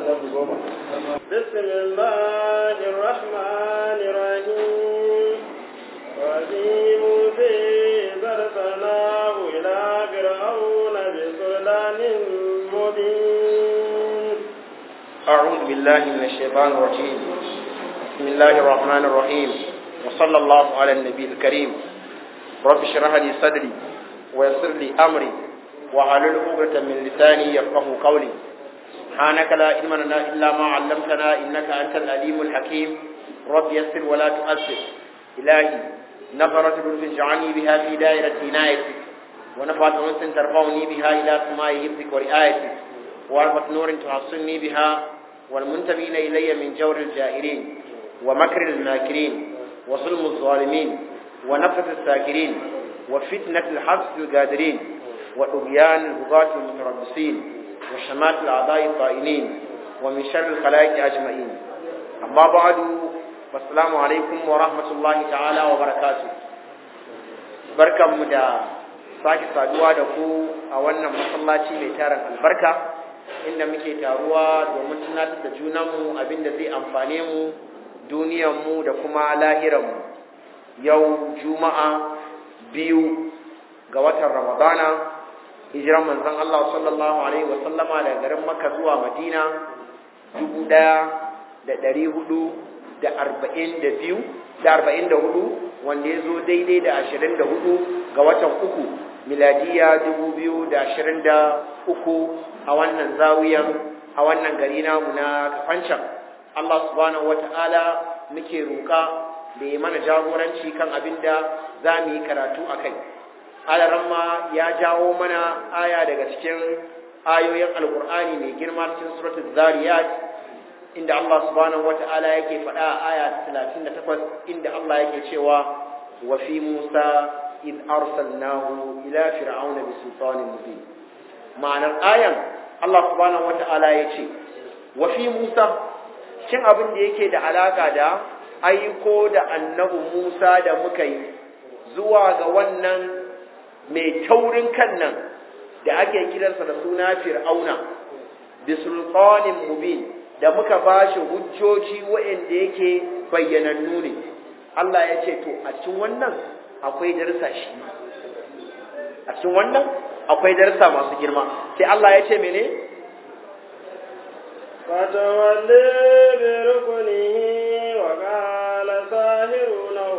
بسم الله الرحمن الرحيم وفي موسى أرسلناه إلى فرعون بسلطان مبين أعوذ بالله من الشيطان الرجيم بسم الله الرحمن الرحيم وصلى الله على النبي الكريم رب اشرح لي صدري ويسر لي أمري وحلل عقدة من لساني يفقه قولي سبحانك لا علم لنا إلا ما علمتنا إنك أنت العليم الحكيم رب يسر ولا تؤثر إلهي نفرت لطف اجعلني بها في دائرة عنايتك ونفعت أنس ترفعني بها إلى سماء حفظك ورعايتك واربط نور تحصني بها والمنتمين إلي من جور الجائرين ومكر الماكرين وظلم الظالمين ونفث الساكرين وفتنة الحبس القادرين وطغيان البغاة المتربصين وشمات الأعضاء الطائنين ومن شر الخلائق أجمعين أما بعد والسلام عليكم ورحمة الله تعالى وبركاته بركة مدى sake saduwa da ku a wannan masallaci mai tarin albarka inda muke taruwa domin tunatar da junanmu abinda zai amfane mu duniyanmu da kuma lahiranmu yau juma'a biyu ga watan ramadana hijiran manzon Allah sallallahu alaihi wa sallama daga garin Makka zuwa Madina dubu ɗaya da ɗari hudu da arba'in da biyu da arba'in da hudu wanda ya zo daidai da ashirin da hudu ga watan uku miladiya dubu biyu da ashirin da uku a wannan zawiyan a wannan gari namu na kafancan Allah subhanahu wata'ala muke roƙa da ya mana jagoranci kan abin da za mu yi karatu a kai alaramma ya jawo mana aya daga cikin ayoyin alkur'ani mai girma cikin suratul zariyat inda Allah subhanahu wata'ala yake faɗa a aya 38 inda Allah yake cewa wa fi Musa id arsalnahu ila fir'auna bi sultanin mubin ma'anar ayan Allah subhanahu wata'ala yace wa fi Musa cin abin da yake da alaka da aiko da annabi Musa da muka yi zuwa ga wannan mai taurin kan nan da ake kiransa da suna fir'auna bi sultanin mubin da muka bashi hujjoji waɗanda yake bayyanannu ne Allah ya ce to a cikin wannan akwai darsa shi a cikin wannan akwai darsa masu girma sai Allah ya ce mene فتولي بركنه وقال ساهر له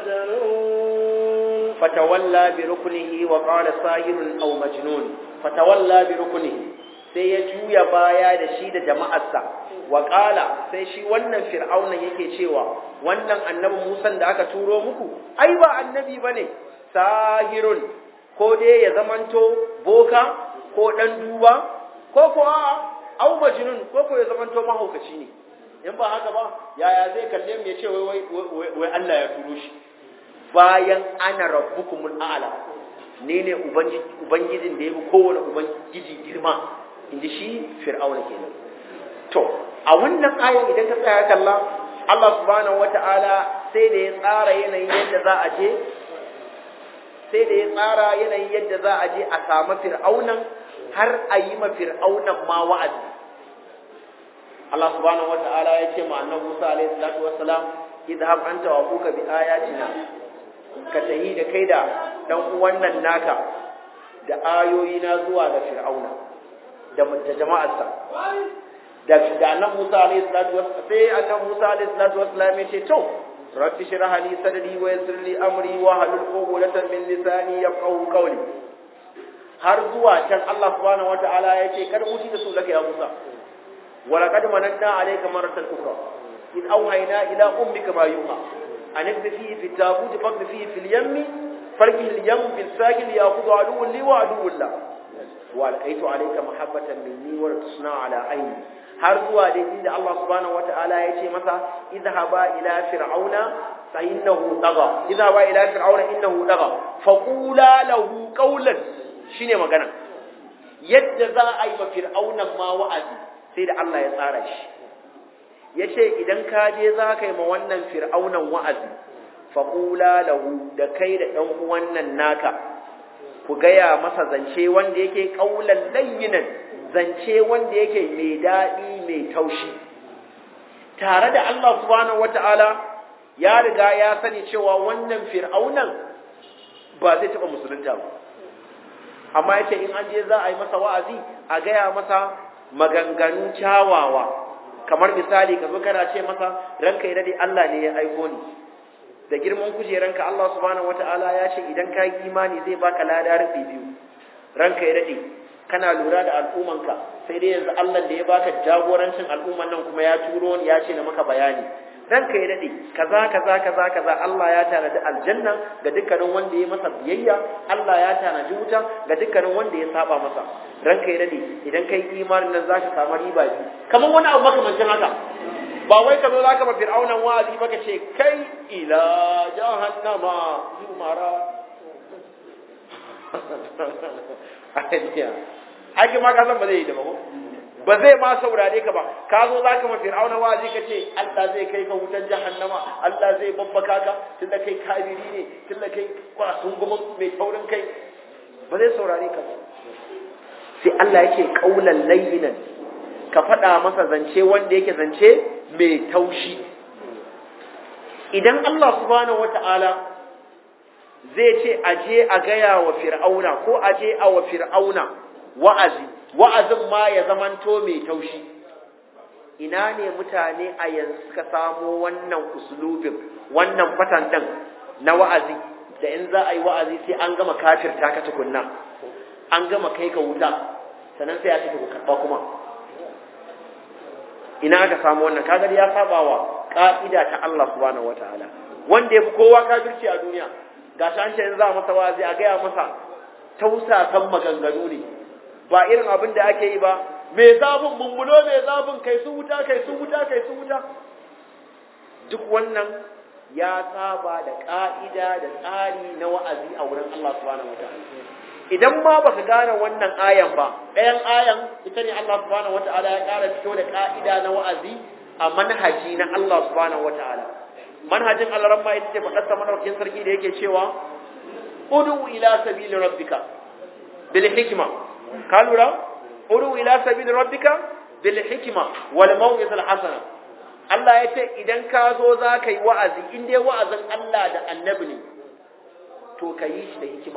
مجنون فتولى بركنه وقال ساهر أو مجنون فتولى بركنه sai ya juya baya da shi da jama'arsa wa sai shi wannan fir'aunan yake cewa wannan annabi Musan da aka turo muku ai ba annabi bane sahirun ko dai ya zamanto boka ko dan duba ko ko a'a au majnun ko ko ya zamanto mahaukaci ne in ba haka ba yaya zai kalle mu ya ce wai wai Allah ya turo shi bayan ana rabbukumul a'la ne ne ubangijin da ya fi kowane ubangiji girma inji shi fir'auna kenan to a wannan ayan idan ka tsaya kalla Allah subhanahu wata'ala sai da ya tsara yanayin yadda za a je sai da ya tsara yanayin yadda za a je a samu fir'aunan har a yi ma fir'aunan ma wa'azi Allah subhanahu wata'ala ya ce ma annabi Musa alaihi salatu wassalam idhab anta wa abuka bi ayatina ka tahi da kai da dan uwan nan naka da ayoyi na zuwa ga fir'auna da jama'arsa da da annabi Musa alaihi salatu wassalam sai annabi Musa alaihi salatu wassalam ya ce to rabbi shrah li sadri wa yassir li amri wa halul uqdatan min lisani yafqahu qawli har zuwa can Allah subhanahu wataala ya ce kar muti da su laka ya Musa wa laqad mananna alayka maratan ukhra id awhayna ila ummika ma yuha an ibdi fihi fi tabut faqdi fihi fil yammi farqi al yam bil sakil yaqulu aduwwun li wa aduwwun la wa alqaitu alayka mahabbatan minni wa tusna ala ayni har zuwa dai inda Allah subhanahu wataala ya ce masa idhhaba ila fir'auna fa innahu tagha idhhaba ila fir'auna innahu tagha faqula lahu qawlan shine magana yadda za a yi ma fir'aunan ma wa'azi sai da Allah ya tsara shi yace idan ka je za ka yi ma wannan fir'aunan wa'azi faqula lahu da kai da dan uwan nan naka ku gaya masa zance wanda yake kaulan layyinan zance wanda yake mai daɗi mai taushi tare da Allah subhanahu wata'ala ya riga ya sani cewa wannan fir'aunan ba zai taɓa musulunta ba amma yace in an je za a yi masa wa'azi a gaya masa maganganu kyawawa kamar misali ka zo kana ce masa ranka ya dade Allah ne ya aiko ni da girman kujeranka Allah subhanahu wata'ala ya ce idan ka yi imani zai baka lada rufi biyu ranka ya dade kana lura da al'ummanka sai dai yanzu Allah da ya baka jagorancin al'umman nan kuma ya turo ni ya ce na maka bayani ranka ya dade kaza kaza kaza kaza Allah ya tanadi aljanna ga dukkanin wanda ya masa biyayya Allah ya tanadi wuta ga dukkanin wanda ya saba masa ranka ya dade idan kai imanin nan zaka samu riba biyu kamar wani abu makamancin haka ba wai ka zo za ka ba fir'aunan wa'azi ba ka ce kai ila jahannama zumara ake ma ka san ba zai yi da ba ba zai ma saurare ka ba ka zo za ka ma fir'aunan wa'azi ka ce Allah zai kai ka wutan jahannama Allah zai babbaka ka tunda kai kabiri ne tunda kai kwasun gumin mai taurin kai ba zai saurare ka ba sai Allah yake kaulan layyinan ka faɗa masa zance wanda yake zance mai taushi idan Allah subhanahu wata'ala zai ce aje a gaya wa fir'auna ko aje a wa fir'auna wa'azi wa'azin ma ya zamanto mai taushi ina ne mutane a yanzu suka samo wannan usulubin wannan fatan ɗin na wa'azi da in za a yi wa'azi sai an gama kafirta ka tukunna an gama kai ka wuta sannan sai a ce ku karɓa kuma ina aka samu wannan kaga ya saba wa ka'ida ta Allah subhanahu wataala wanda yafi kowa kafirci a duniya gashi an ce in za masa wazi a gaya masa tausasan maganganu ne ba irin abin da ake yi ba me zafin mummuno me zafin kai su wuta kai su wuta kai su wuta duk wannan ya saba da ka'ida da tsari na wa'azi a wurin Allah subhanahu wataala idan ma baka gane wannan ayan ba ɗayan ayan ita ne Allah subhanahu wata'ala ya ƙara fito da ka'ida na wa'azi a manhaji na Allah subhanahu wata'ala manhajin Allah ramma ita ce faɗar sa madaukakin sarki da yake cewa udu ila sabili rabbika bil hikma ka lura udu ila sabili rabbika bil hikma wal maw'izal hasana Allah ya ce idan ka zo za ka yi wa'azi in dai wa'azin Allah da annabi ne to ka yi shi da hikima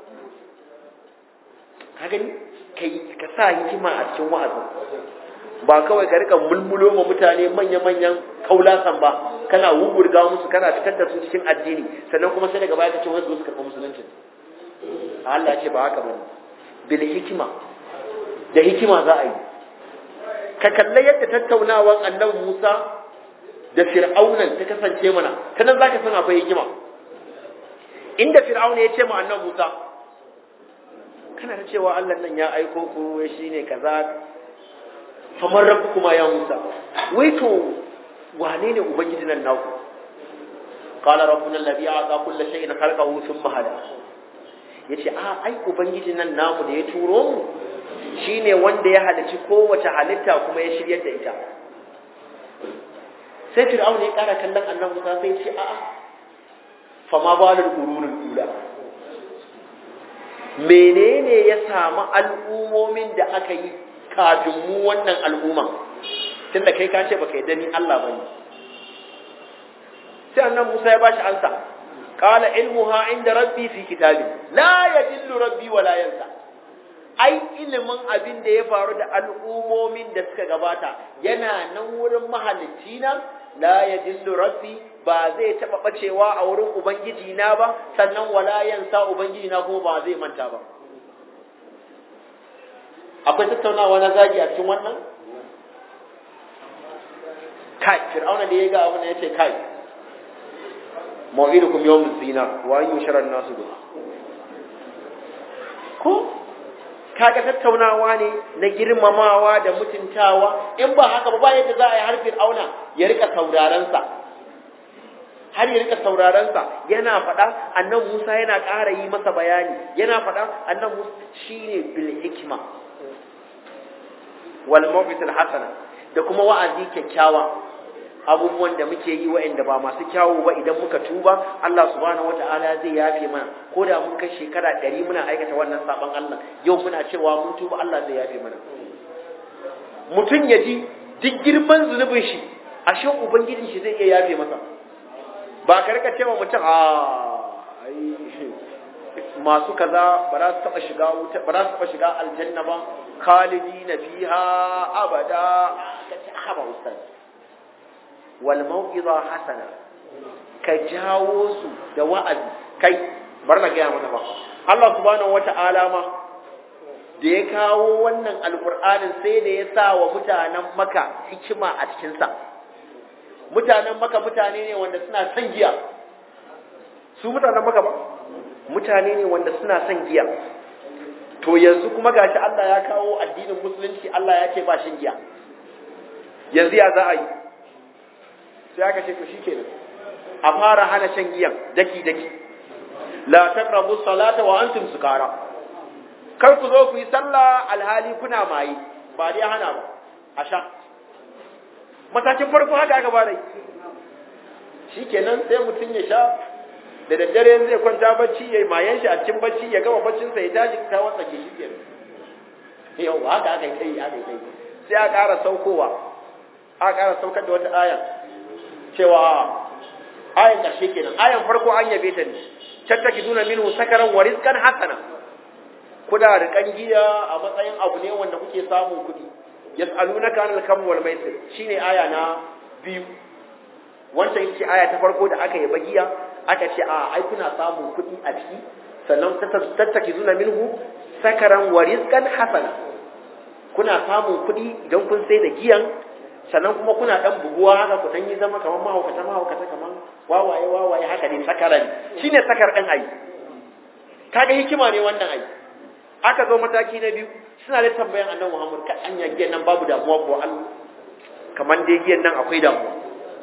ka gani ka sa hikima a cikin wa'azin ba kawai ka rika mulmulo ma mutane manya-manyan kaulasan ba kana wugurga musu kana fitar da su cikin addini sannan kuma sai daga baya ka ce wasu su karɓi musulunci Allah ce ba haka bane bil hikima da hikima za a yi ka kalla yadda tattaunawan annabi Musa da Fir'aunan ta kasance mana ta nan zaka san akwai hikima inda Fir'auna ya ce ma annabi Musa kana ta cewa Allah nan ya aiko ku shi ne kaza famar rabu kuma ya Musa wai to wane ne ubangiji nan naku qala rabbuna alladhi a'ta kulla shay'in khalaqahu thumma hada yace a ai ubangiji nan namu da ya turo mu shine wanda ya halici kowace halitta kuma ya shiryar da ita sai fir'auna ya kara kallon annabi Musa sai ya ce a'a fama balul qurunul ula menene ya samu al'ummomin da aka yi kafin mu wannan al'umman tunda kai ka ce baka yi dani Allah bane sai annan Musa ya bashi ansa qala ilmuha inda rabbi fi kitabi la yadillu rabbi wa la yansa ai ilimin abin da ya faru da al'ummomin da suka gabata yana nan wurin mahalicci na la yadillu rabbi ba zai taba bacewa a wurin ubangiji na ba sannan wala yansa ubangiji na kuma ba zai manta ba akwai tattaunawa na zagi a cikin wannan kai fir'auna da ya ga abin ya ce kai ma'idukum yawmuz zina wa an yushara nasu duha ko kaga tattaunawa ne na girmamawa da mutuntawa in ba haka ba ba yadda za a yi har fir'auna ya rika sauraron sa har ya rika sauraron sa yana faɗa annan Musa yana ƙara yi masa bayani yana faɗa annan Musa shine bil hikma wal mawqitul hasana da kuma wa'azi kyakkyawa abubuwan da muke yi wa'anda ba masu kyawu ba idan muka tuba Allah subhanahu wata'ala zai yafe mana ko da mun kai shekara ɗari muna aikata wannan saban Allah yau muna cewa mun tuba Allah zai yafe mana mutum ya ji duk girman zunubin shi ashe ubangijin shi zai iya yafe masa ba ka rika cewa mutum a masu kaza ba za su taba shiga wuta ba za su taba shiga aljanna ba khalidi na fiha abada ka ce haba ustaz wal mau'iza hasana ka jawo su da wa'azi kai bar na gaya mana ba Allah subhanahu wata'ala ma da ya kawo wannan alkur'anin sai da ya sa wa mutanen maka hikima a cikinsa mutanen maka mutane ne wanda suna son giya su mutanen maka ba mutane ne wanda suna son giya to yanzu kuma gashi Allah ya kawo addinin musulunci Allah ya ce ba shin giya yanzu ya za a yi sai aka ce to shikenan a fara hana shan giyan daki daki la taqrabu salata wa antum sukara kar ku zo ku yi sallah alhali kuna maye ba dai hana ba a sha matakin farko haka aka bada yi shikenan sai mutum ya sha da daddare zai kwanta bacci ya mayan shi a cikin bacci ya gama baccinsa ya tashi ta wasa ke shi kenan yau haka aka yi kai aka yi kai sai a ƙara saukowa a ƙara saukar da wata aya cewa ayan ƙarshe kenan ayan farko an yabe ta ne tattaki duna minhu sakaran wa rizqan hasana kuna rikan giya a matsayin abu ne wanda kuke samun kuɗi yas'alunaka anil kam wal maisir shine aya na biyu wancan ita ce aya ta farko da aka yaba giya aka ce a ai kuna samun kuɗi a ciki sannan tattaki duna minhu sakaran wa rizqan hasana kuna samun kuɗi idan kun sai da giyan sannan kuma kuna dan buguwa haka ku dan yi zama kamar mahaukata mahaukata kamar wawaye wawaye haka ne sakaran shine sakar dan ai kaga hikima ne wannan ai aka zo mataki na biyu suna da tambayan annabi Muhammad ka anya giyan nan babu damuwa ko Allah kamar dai giyan nan akwai damuwa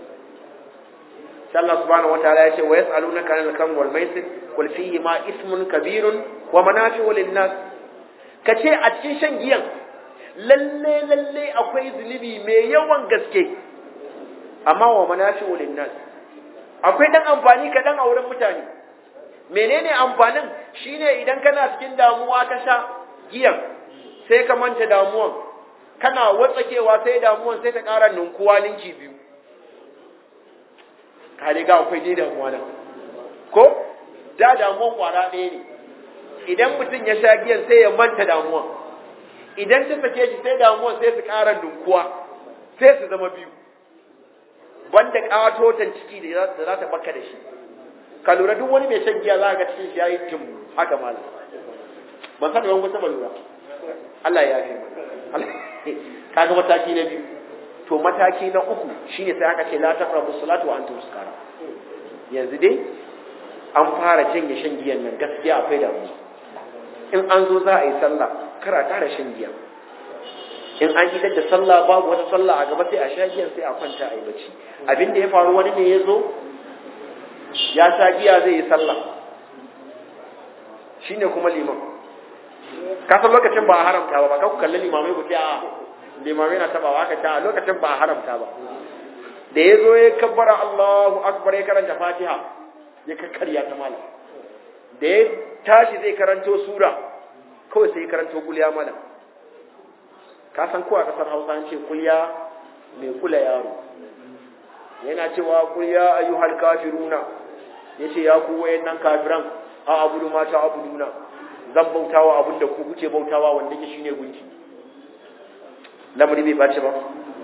sai Allah subhanahu wataala ya ce wa yas'alunaka anil kam wal maisir qul fihi ma ismun kabirun wa manafi'u lin nas kace a cikin shan giyan lalle lalle akwai zunubi mai yawan gaske amma wa manafi'u linnas akwai dan amfani ka dan a wurin mutane menene amfanin shine idan kana cikin damuwa ka sha giyan sai ka manta damuwan kana watsakewa sai damuwan sai ta ƙara ninkuwa ninki biyu ka riga akwai dai damuwa nan ko da damuwan kwara ɗaya ne idan mutum ya sha giyan sai ya manta damuwan idan ta sake shi sai damuwan sai su ƙara dunkuwa sai su zama biyu banda ƙatotan ciki da za ta baka da shi ka lura duk wani mai shan giya za ka cikin shi ya yi jim haka malam ban san yawan wata lura Allah ya yafe kaga mataki na biyu to mataki na uku shine sai aka ce la taqrabu salatu wa antum sukara yanzu dai an fara janye shan giyan nan gaskiya akwai damuwa in an zo za a yi sallah kara tara shan giya in an idar da sallah babu wata sallah a gaba sai a sha giyan sai a kwanta a yi bacci abin da ya faru wani ne ya zo ya sha giya zai yi sallah shine kuma liman ka san lokacin ba a haramta ba ba ka ku kalli limamai ku a limamai na tabawa aka ta a lokacin ba a haramta ba da ya zo ya kabbara Allahu akbar ya karanta Fatiha ya kakkarya ta malam da ya tashi zai karanto sura kawai sai karanto kulya mana ka san ko a kasar Hausa an ce kulya mai kula yaro yana cewa kulya ayyuhal kafiruna yace ya ku wayannan kafiran a abudu ma ta abuduna zan bautawa abin da ku kuke bautawa wanda yake shine gunki lamari bai bace ba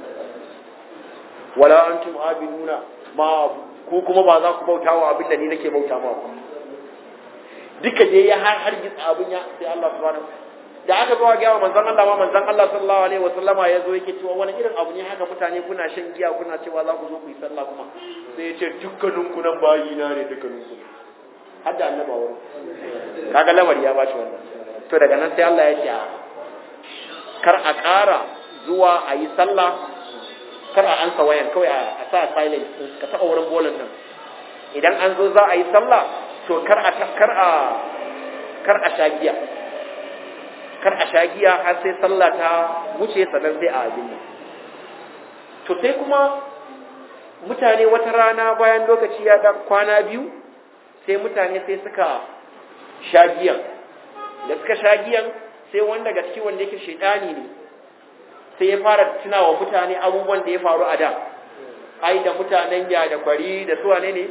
wala antum abiduna ma ku kuma ba za ku bautawa abin da ni nake bauta ma ku duka dai ya har har gitsa abin ya sai Allah subhanahu da aka zo ga manzon Allah ma manzon Allah sallallahu alaihi wasallama ya zo yake cewa wani irin abu ne haka mutane kuna shan giya kuna cewa za ku zo ku yi sallah kuma sai ya ce dukkanin ku nan bayi na ne dukkanin ku har da annaba wurin kaga lamari ya bashi wannan to daga nan sai Allah ya ce kar a ƙara zuwa a yi sallah kar a ansa wayan kawai a sa silent ka taɓa wurin bolan nan idan an zo za a yi sallah to kar a kar a kar a sha giya kar a sha giya har sai sallah ta wuce sannan sai a abin nan to sai kuma mutane wata rana bayan lokaci ya dan kwana biyu sai mutane sai suka sha giyan da suka sha giyan sai wanda daga ciki wanda yake shaidani ne sai ya fara tunawa mutane abubuwan da ya faru a da ai da mutanen ya da kwari da su wane ne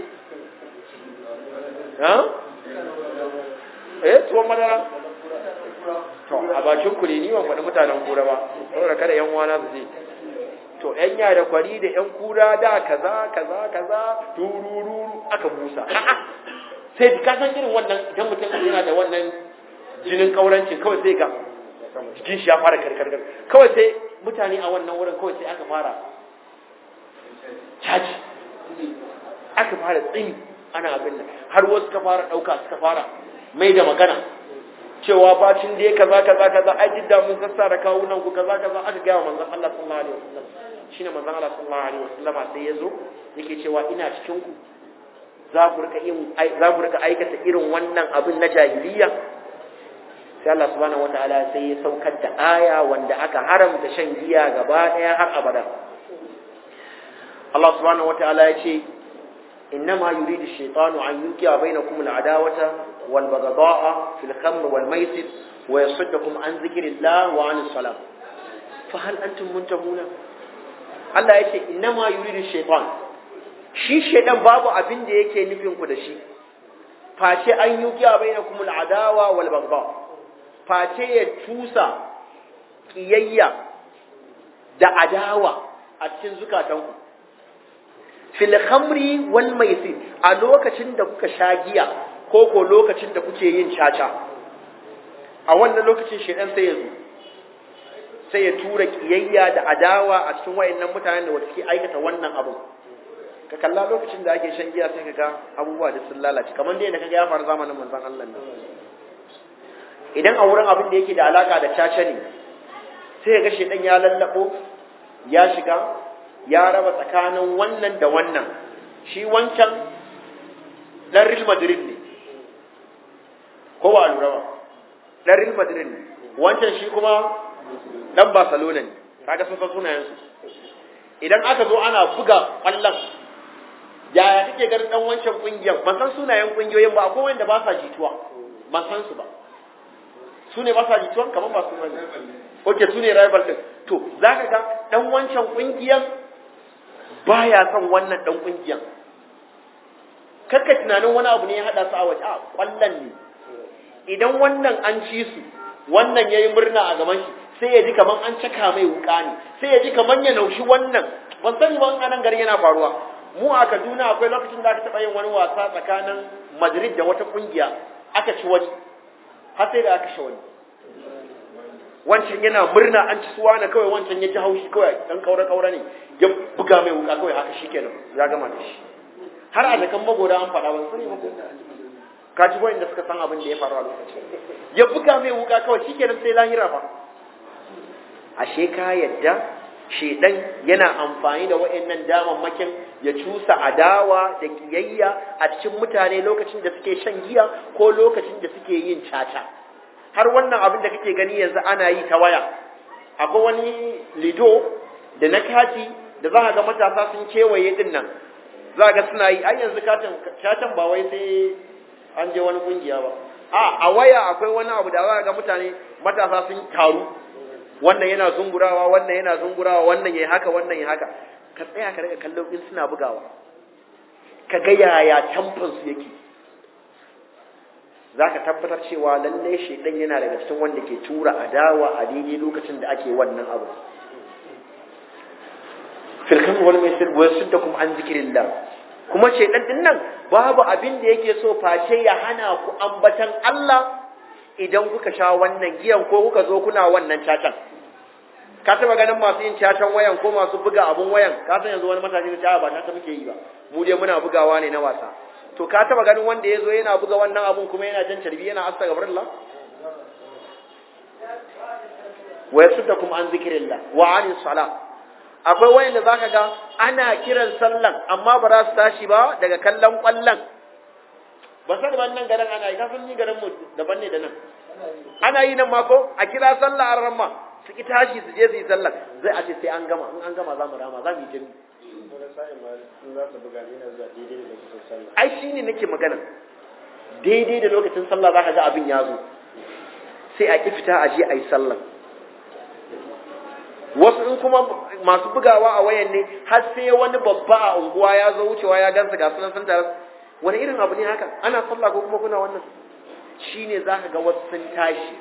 ha eh tuwon madara to a bakin ku ne ni ban faɗi mutanen kura ba saboda kada yan uwana su je to yan ya da kwari da yan kura da kaza kaza kaza tururu aka busa a'a sai ka san irin wannan idan mutum yana da wannan jinin kaurancin kawai sai ga jikin shi ya fara karkarkar kawai sai mutane a wannan wurin kawai sai aka fara caji aka fara tsini ana abin nan har wasu ka fara ɗauka suka fara mai da magana cewa bacin da ya kaza kaza kaza ai duk da mun sassara kawunan ku kaza kaza aka gaya wa manzon Allah sallallahu alaihi wasallam shine manzon Allah sallallahu alaihi wasallam sai ya zo yake cewa ina cikin ku za ku rika yin za ku rika aikata irin wannan abin na jahiliya sai Allah subhanahu wataala sai ya saukar da aya wanda aka haramta shan giya gaba daya har abada Allah subhanahu wataala ya ce إنما يريد الشيطان أن يوقع بينكم العداوة والبغضاء في الخمر والميسر ويصدكم عن ذكر الله وعن الصلاة فهل أنتم منتهون Allah ya ce innama yuridu shaitan shi shaitan babu abin da yake nufin ku da shi face an yi kiya bainakum al'adawa wal baghdha face ya tusa kiyayya da adawa a cikin zukatanku fil khamri wal maisir a lokacin da kuka sha giya ko ko lokacin da kuke yin caca a wannan lokacin shaitan sai ya zo sai ya tura kiyayya da adawa a cikin wayannan mutanen da wata ke aikata wannan abu ka kalla lokacin da ake shan giya sai kaga abubuwa da sun lalace kamar dai da kaga ya faru zamanin manzon Allah ne idan a wurin abin da yake da alaka da caca ne sai ga shedan ya lallabo ya shiga ya raba tsakanin wannan da wannan shi wancan dan Real Madrid ne ko ba lura ba dan Real Madrid ne wancan shi kuma dan Barcelona ne kaga sun san sunayen su idan aka zo ana buga kwallon yaya kake ganin dan wancan kungiyar ban san sunayen kungiyoyin ba akwai wanda ba sa jituwa ban san su ba su ne ba sa jituwa kamar ba su bane oke su ne rival din to zaka ga dan wancan kungiyar baya son wannan dan kungiyar kakka tunanin wani abu ne ya hada su a waje a kwallon ne idan wannan an ci su wannan yayi murna a gaban shi sai ya ji kaman an caka mai wuka ne sai ya ji kaman ya naushi wannan ban sani ba anan garin yana faruwa mu a Kaduna akwai lokacin da aka taɓa yin wani wasa tsakanin Madrid da wata kungiya aka ci wani har sai da aka sha wani wancan yana murna an ci suwa na kawai wancan ya ji haushi kawai dan kaura kaura ne ya buga mai wuka kawai haka shikenan ya gama da shi har a zakan magoda an faɗa ban sani ba ko ka ji wanda suka san abin da ya faru a lokacin ya buga mai wuka kawai shikenan sai lahira ba ashe ka yadda shedan yana amfani da wayannan damammakin ya cusa adawa da kiyayya a cikin mutane lokacin da suke shan giya ko lokacin da suke yin caca har wannan abin da kake gani yanzu ana yi ta waya akwai wani lido da na kati da za ka ga matasa sun kewaye din nan za ga suna yi ai yanzu katin catan ba wai sai an je wani kungiya ba a a waya akwai wani abu da za ga mutane matasa sun taru wannan yana zungurawa wannan yana zungurawa wannan yayi haka wannan yayi haka ka tsaya ka riga kallon in suna bugawa ka ga yaya tamfan su yake zaka tabbatar cewa lalle shedan yana daga cikin wanda ke tura adawa a daidai lokacin da ake wannan abu fil kam wal maisir wa yasuddakum an zikrillah kuma shedan din nan babu abin da yake so face ya hana ku ambatan Allah idan kuka sha wannan giyan ko kuka zo kuna wannan cacan ka taba ganin masu yin cacan wayan ko masu buga abun wayan ka san yanzu wani matashi da ba ta muke yi ba mu dai muna bugawa ne na wasa to ka taba ganin wanda ya zo yana buga wannan abun kuma yana jan carbi yana astaghfirullah wa yasuddakum an zikrillah wa anis salah akwai wayanda zaka ga ana kiran sallan amma ba za su tashi ba daga kallon kwallon ba sai ban nan garin ana yi ka san ni garin mu daban ne da nan ana yi nan ma ko a kira sallah a ramma su ki tashi su je su yi sallah zai a ce sai an gama in an gama za mu rama za mu yi jami ai shi ne nake magana daidai da lokacin sallah za ka ga abin ya zo sai a ki fita a je a yi sallah wasu in kuma masu bugawa a wayan ne har sai wani babba a unguwa ya zo wucewa ya gansa ga sunan sun tare wani irin abu ne haka ana sallah ko kuma kuna wannan shine zaka ga wasu sun tashi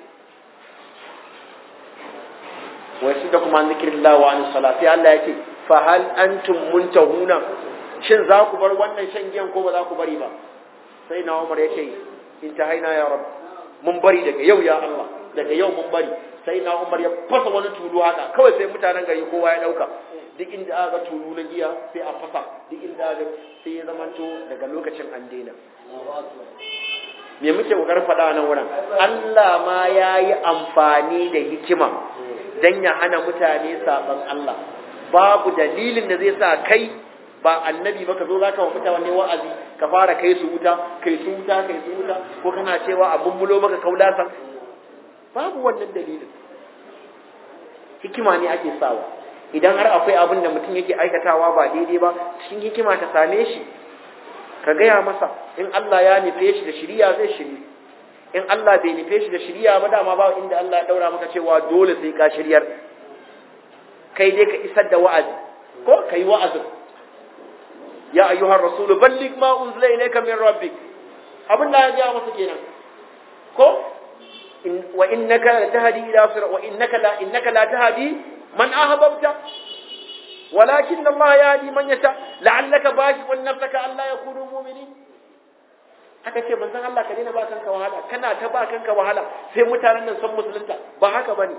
wa da kuma zikrillah wa an salati Allah yake fa hal antum muntahuna shin za ku bar wannan shan giyan ko ba za ku bari ba sai na Umar yake intahaina ya rabb mun bari daga yau ya Allah daga yau mun bari sai na Umar ya fasa wani tulu haka kawai sai mutanen gari kowa ya dauka duk inda aka tulu na giya sai a fasa duk inda aka sai ya zamanto daga lokacin an daina me muke kokarin faɗa nan wurin Allah ma ya yi amfani da hikima dan ya hana mutane saban Allah babu dalilin da zai sa kai ba annabi ba ka zo zaka wa mutane wa'azi ka fara kai su wuta kai su wuta kai su wuta ko kana cewa a bumbulo maka kaulasa babu wannan dalilin hikima ne ake sawa idan har akwai abin da mutum yake aikatawa ba daidai ba cikin hikima ta same shi ka gaya masa in Allah ya nufe shi da shiriya zai shiri in Allah bai nufe shi da shiriya ba dama ba inda Allah ya daura maka cewa dole sai ka shiryar kai dai ka isar da wa'azi ko kai wa'azin ya ayyuhar rasulu balligh ma unzila ilayka min rabbik abin da ya ga masa kenan ko wa innaka la tahdi ila sirat wa innaka la innaka la tahdi man ahbabta walakin Allah yahdi man yasha la'allaka baqi'un nafsaka alla yakunu mu'minin aka ce manzon Allah ka daina ba kanka wahala kana ta ba kanka wahala sai mutanen nan san musulunta ba haka bane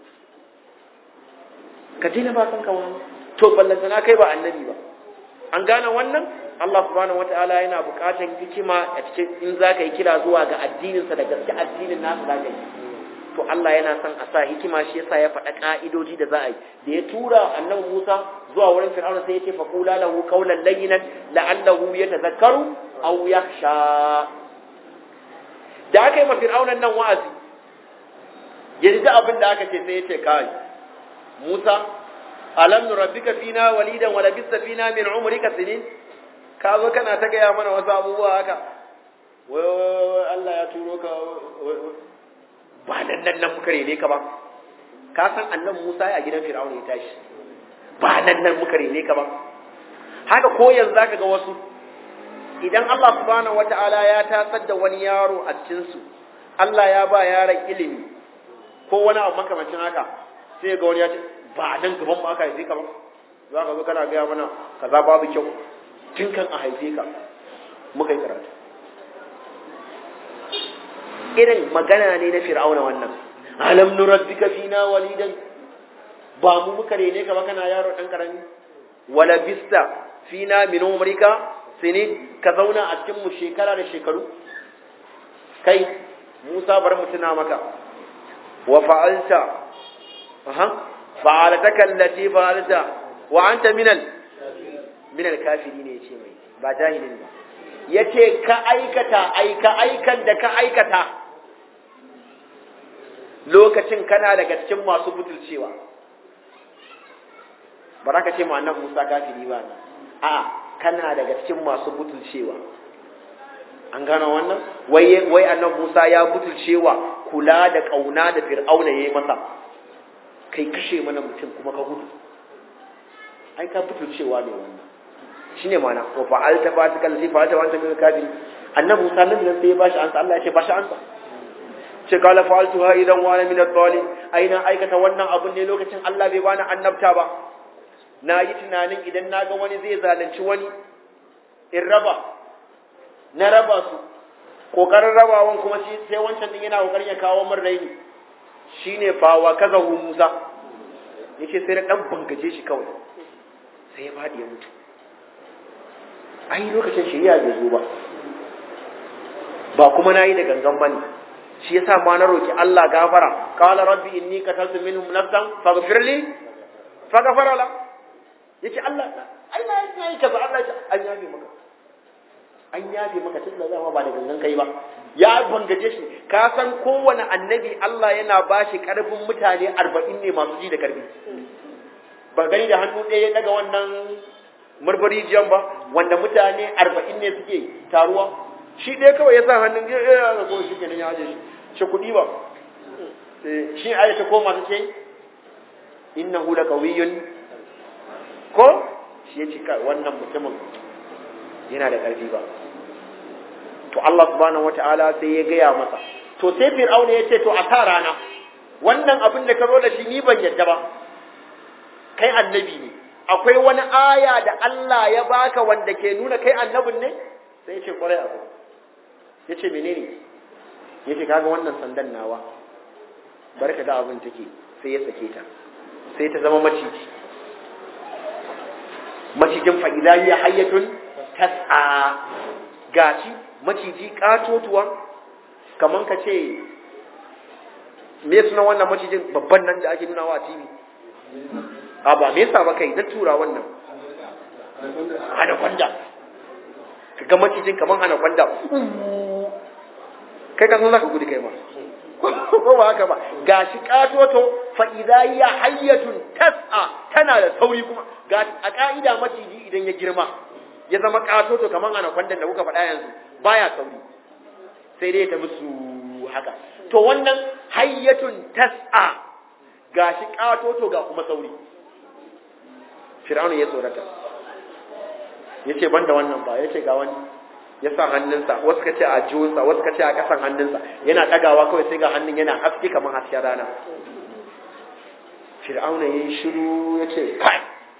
ka daina ba kanka wahala to ballantana kai ba annabi ba an gane wannan Allah subhanahu wataala yana buƙatar hikima a cikin in za ka yi kira zuwa ga addininsa da gaske addinin nasa za ka yi to Allah yana son a sa hikima shi yasa ya faɗa ƙa'idoji da za a yi da ya tura annabi Musa zuwa wurin Fir'auna sai ya ce fa qula lahu qawlan layyinan la'allahu yatadhakkaru aw yakhsha da aka yi ma Fir'aunan nan wa'azi yanzu abin da aka ce sai ya ce kai Musa alam nurabbika fina walidan wa labista fina min umrika sinin ka zo kana ta gaya mana wasu abubuwa haka wai Allah ya turo ka ba nan nan nan muka rene ka ba ka san annan Musa a gidan Fir'auna ya tashi ba nan nan muka rene ka ba haka ko yanzu zaka ga wasu idan Allah subhanahu wata'ala ya tasar da wani yaro a cikin su Allah ya ba yaron ilimi ko wani abu makamancin haka sai ga wani ya ce ba nan gaban mu aka haife ka ba za ka zo kana gaya mana kaza babu kyau tun kan a haife ka muka yi karatu irin magana ne na fir'auna wannan alam nurabbika fina walidan ba mu muka rene ka ba kana yaro dan karami wala bista fina min umrika sinin ka zauna a cikin mu shekara da shekaru kai Musa bar mu tuna maka wa fa'alta aha fa'alataka allati fa'alta wa anta minal minal kafirin ne yace mai ba jahilin ba yace ka aikata aika aikan da ka aikata lokacin kana daga cikin masu butulcewa ba za ka ce ma annan Musa kafiri ba ne a kana daga cikin masu butulcewa an gano wannan wai wai annan Musa ya butulcewa kula da kauna da Fir'auna yayi masa kai kashe mana mutum kuma ka gudu ai ka butulcewa ne wannan shine mana wa fa'alta fatikal fi fa'alta wa anta min kafiri annabi Musa nan sai ya bashi ansa Allah ya ce bashi ansa ce kala fa'altuha idan wani min ad-dhalim aina aikata wannan abun ne lokacin Allah bai bani annabta ba na yi tunanin idan na ga wani zai zalunci wani in raba na raba su kokarin rabawan kuma shi sai wancan din yana kokarin ya kawo min raini shine fa wa kaza hu Musa yake sai na dan bangaje shi kawai sai ya fadi ya mutu ai lokacin shari'a bai zo ba ba kuma nayi da gangan bane shi yasa ma na roki Allah gafara qala rabbi inni qataltu minhum nafsan faghfir li faghfara la yace Allah ai na yi kaza Allah ya an yabe maka an yabe maka tun da zama ba da gangan kai ba ya bangaje shi ka san kowane annabi Allah yana bashi karfin mutane 40 ne masu ji da karfi ba gani da hannu ɗaya ya daga wannan marbari jiyan ba wanda mutane 40 ne suke taruwa shi ɗaya kawai ya sa hannun ya ya ko shi kenan ya aje shi shi kuɗi ba shi a ta koma ta ce innahu laqawiyyun ko shi ya ce wannan mutumin yana da ƙarfi ba to Allah subhanahu wata'ala sai ya gaya masa to sai fir'auna ya ce to a sa rana wannan abin da ka zo da shi ni ban yadda ba kai annabi ne akwai wani aya da Allah ya baka wanda ke nuna kai annabin ne sai ya ce kwarai abu ya ce menene ya ce kaga wannan sandan nawa bari ka ga abin take sai ya sake ta sai ta zama maciji macijin fa'ila ya hayyatun tas'a gashi maciji katotuwa kaman ka ce me suna wannan macijin babban nan da ake nuna wa a TV a ba me yasa ba kai na tura wannan anaconda ka ga macijin kaman anaconda kai ka san zaka gudu kai ma ko ba haka ba gashi katoto fa idza ya hayyatun tas'a tana da sauri kuma ga a ka'ida maciji idan ya girma ya zama katoto kaman anaconda da kuka faɗa yanzu baya sauri sai dai ta musu haka to wannan hayyatun tas'a gashi katoto ga kuma sauri Fir'auna ya tsorata yace banda wannan ba yace ga wani ya sa hannunsa wasu ka ce a jiwonsa wasu ka ce a ƙasan hannunsa yana ɗagawa kawai sai ga hannun yana haske kamar hasken rana fir'auna ya yi shiru ya ce kai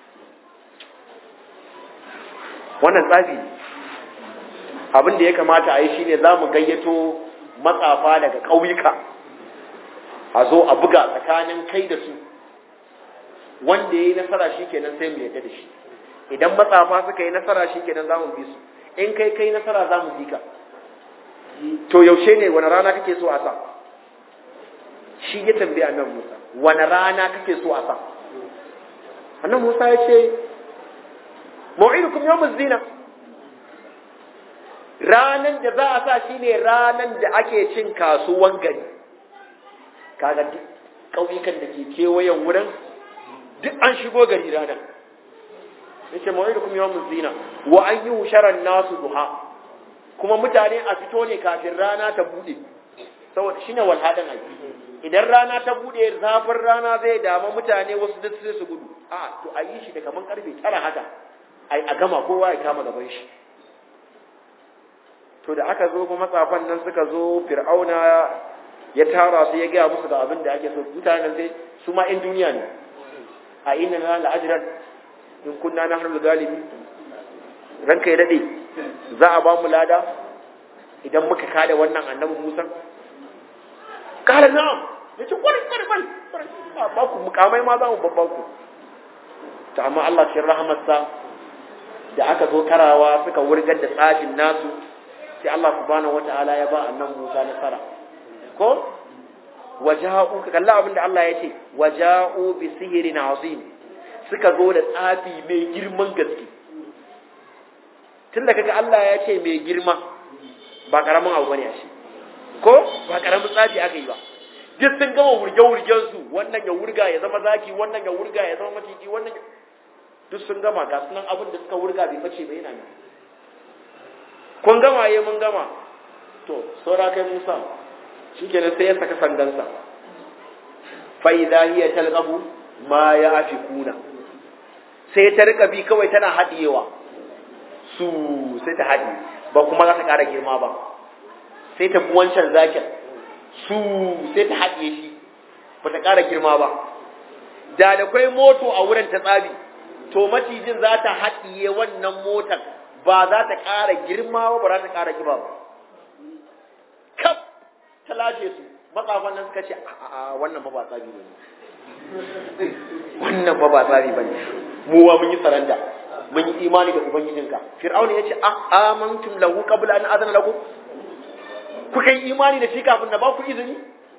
wannan tsafi abin da ya kamata a yi shine za mu gayyato matsafa daga ƙauyuka a zo a buga tsakanin kai da su wanda ya yi nasara shi kenan sai mu yadda da shi idan matsafa suka yi nasara shi kenan za mu bi su in kai kai nasara za mu bi ka to yaushe ne wani rana kake so a sa shi ya tambaye annan Musa wani rana kake so a sa annan Musa ya ce mau'idukum yawmuz zina ranan da za a sa shine ranan da ake cin kasuwan gari kaga duk ƙauyukan da ke kewayen wurin duk an shigo gari ranar yace mau'idukum yawmuz zina wa an yusharan nasu duha kuma mutane a fito ne kafin rana ta bude saboda shine walhadan ai idan rana ta bude zafin rana zai dama mutane wasu duk sai su gudu a to a yi shi da kaman karfe tara haka ai a gama kowa ya kama gaban shi to da aka zo kuma matsafan nan suka zo fir'auna ya tara su ya gaya musu da abin da ake so mutanen sai su ma in duniya ne a inna na la'ajran in kunna na harul galibi ranka ya dade za a ba mu lada idan muka kada wannan annabi Musa kala na'am yace kwari kwari kwari ba ku mukamai ma za mu babban ku ta amma Allah cikin rahamarsa da aka zo karawa suka wurgar da tsafin nasu sai Allah subhanahu wata'ala ya ba annabi Musa nasara ko waja'u ka kalla abin da Allah ya ce waja'u bi sihirin azim suka zo da tsafi mai girman gaske tun da kaga Allah ya ce mai girma ba karamin abu bane shi ko ba karamin tsafi aka yi ba duk sun gama wurge-wurgen su wannan ya wurga ya zama zaki wannan ya wurga ya zama maciji wannan duk sun gama ga sunan abin da suka wurga bai bace ba yana nan kun gama ye mun gama to saura kai Musa shikenan sai ya saka sandansa fa idha hiya talqabu ma yafikuna sai ta rika bi kawai tana haɗiyewa su sai ta haɗi ba kuma za ta ƙara girma ba sai ta bi wancan zakin su sai ta haɗiye shi ba ta ƙara girma ba da da kwai moto a wurin ta tsabi to macijin za ta haɗiye wannan motar ba za ta ƙara girma ba ba za ta ƙara kiba ba kaf ta lashe su matsafan nan suka ce a wannan ba ba tsabi ne wannan ba ba tsari ba ne mu wa mun yi saranda mun yi imani da ubangijinka fir'auna ya ce a amantum lahu qabla an azana lakum kuka yi imani da shi kafin na ba ku izini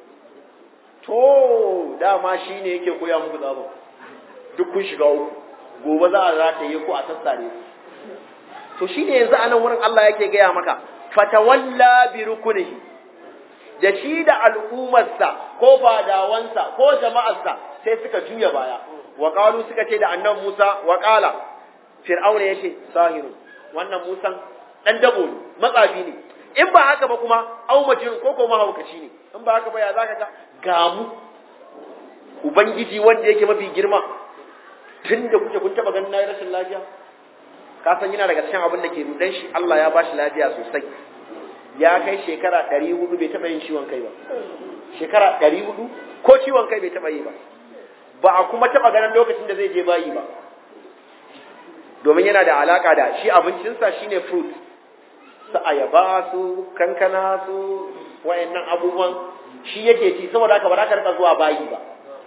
to dama shi ne yake koya muku tsabon duk kun shiga uku gobe za a rataye ku a sassare to shi ne yanzu a nan wurin Allah yake gaya maka fatawalla bi rukunihi da shi da al'ummarsa ko fadawansa ko jama'arsa sai suka juya baya wa qalu suka ce da annabi Musa wa qala fir'auna yace sahiru wannan Musan dan dabo ne matsafi ne in ba haka ba kuma au majnun ko ko mahaukaci ne in ba haka ba ya zaka ga gamu ubangiji wanda yake mafi girma tun da kuke kun taba ganin nayi rashin lafiya ka san yana daga cikin abin da ke rudan shi Allah ya bashi lafiya sosai ya kai shekara 400 bai taba yin ciwon kai ba shekara 400 ko ciwon kai bai taba yi ba ba a kuma taba ganin lokacin da zai je bayi ba domin yana da alaka da shi abincinsa shine fruit su ayaba su kankana su wayannan abubuwan shi yake ci saboda haka ba za ka rika zuwa bayi ba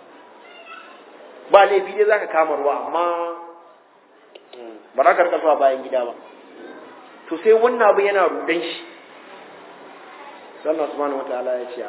ba laifi dai zaka kama ruwa amma ba za ka rika zuwa bayan gida ba to sai wannan abu yana rudan shi sallallahu subhanahu wataala ya ce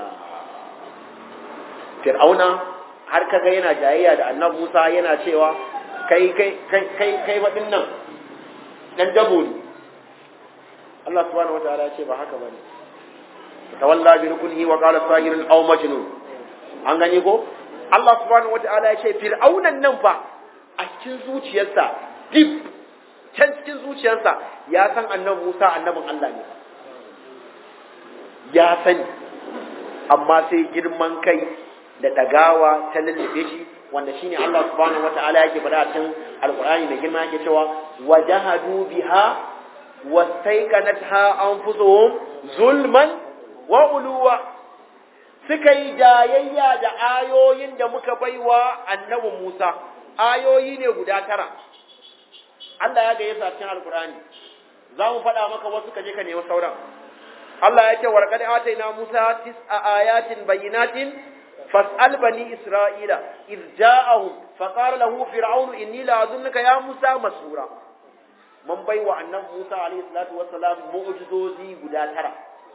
fir'auna har kaga yana jayayya da annabi Musa yana cewa kai kai kai kai kai wadin nan dan dabo ne Allah subhanahu wataala ya ce ba haka bane tawalla bi rukunihi wa qala sahirun aw majnun an gani ko Allah subhanahu wataala ya ce fir'aunan nan fa a cikin zuciyarsa deep can cikin zuciyarsa ya san annabi Musa annabin Allah ne ya sani amma sai girman kai da dagawa ta lullube shi wanda shine Allah subhanahu wataala yake faɗa cikin alqur'ani mai girma yake cewa wajahadu biha wastaiqanatha anfusuhum zulman wa uluwa suka yi jayayya da ayoyin da muka baiwa annabi Musa ayoyi ne guda tara Allah ya gaye sa cikin alqur'ani za mu faɗa maka wasu kaje ka nemi sauran Allah ya ce warqad ataina Musa tis'a ayatin bayyinatin fas'al bani isra'ila iz ja'ahum faqala lahu fir'aunu inni la azunnuka ya Musa masura mun baiwa annabi Musa alayhi salatu wassalam mu'jizozi guda tara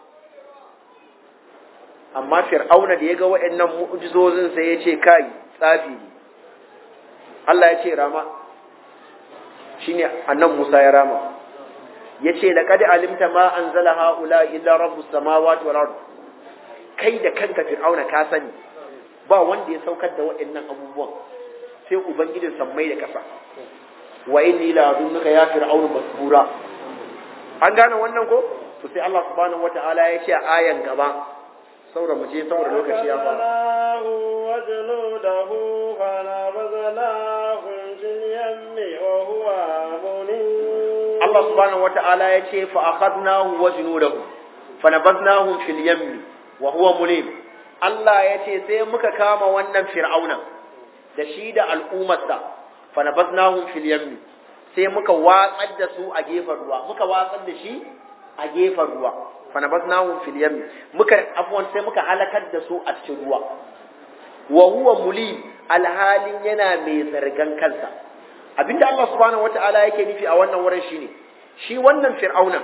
amma fir'auna da ya ga waɗannan mu'jizozin sai ya ce kai tsafi ne Allah ya ce rama shine annabi Musa ya rama yace laqad alimta ma anzala haula illa rabbus samawati wal ard kai da kanka fir'auna ka sani ba wanda ya saukar da waɗannan abubuwan sai ubangijin sammai da ƙasa wa inni la azunnuka ya fir'aunu masbura an gane wannan ko to sai Allah subhanahu wataala ya ce a ayan gaba saboda mu je saboda lokaci ya fara وجنوده فنبذناهم في اليم وهو مليم Allah subhanahu wata'ala ya ce fa akhadnahu wa junudahu fa nabadnahum fil yammi wa huwa mulim Allah ya ce sai muka kama wannan fir'auna da shi da al'ummarsa fa nabadnahum fil yammi sai muka watsar da su a gefen ruwa muka watsar da shi a gefen ruwa fa nabadnahum fil yammi muka afwan sai muka halakar da su a cikin ruwa wa huwa mulim alhalin yana mai zargan kansa abinda Allah subhanahu wata'ala yake nufi a wannan wurin shine shi wannan fir'auna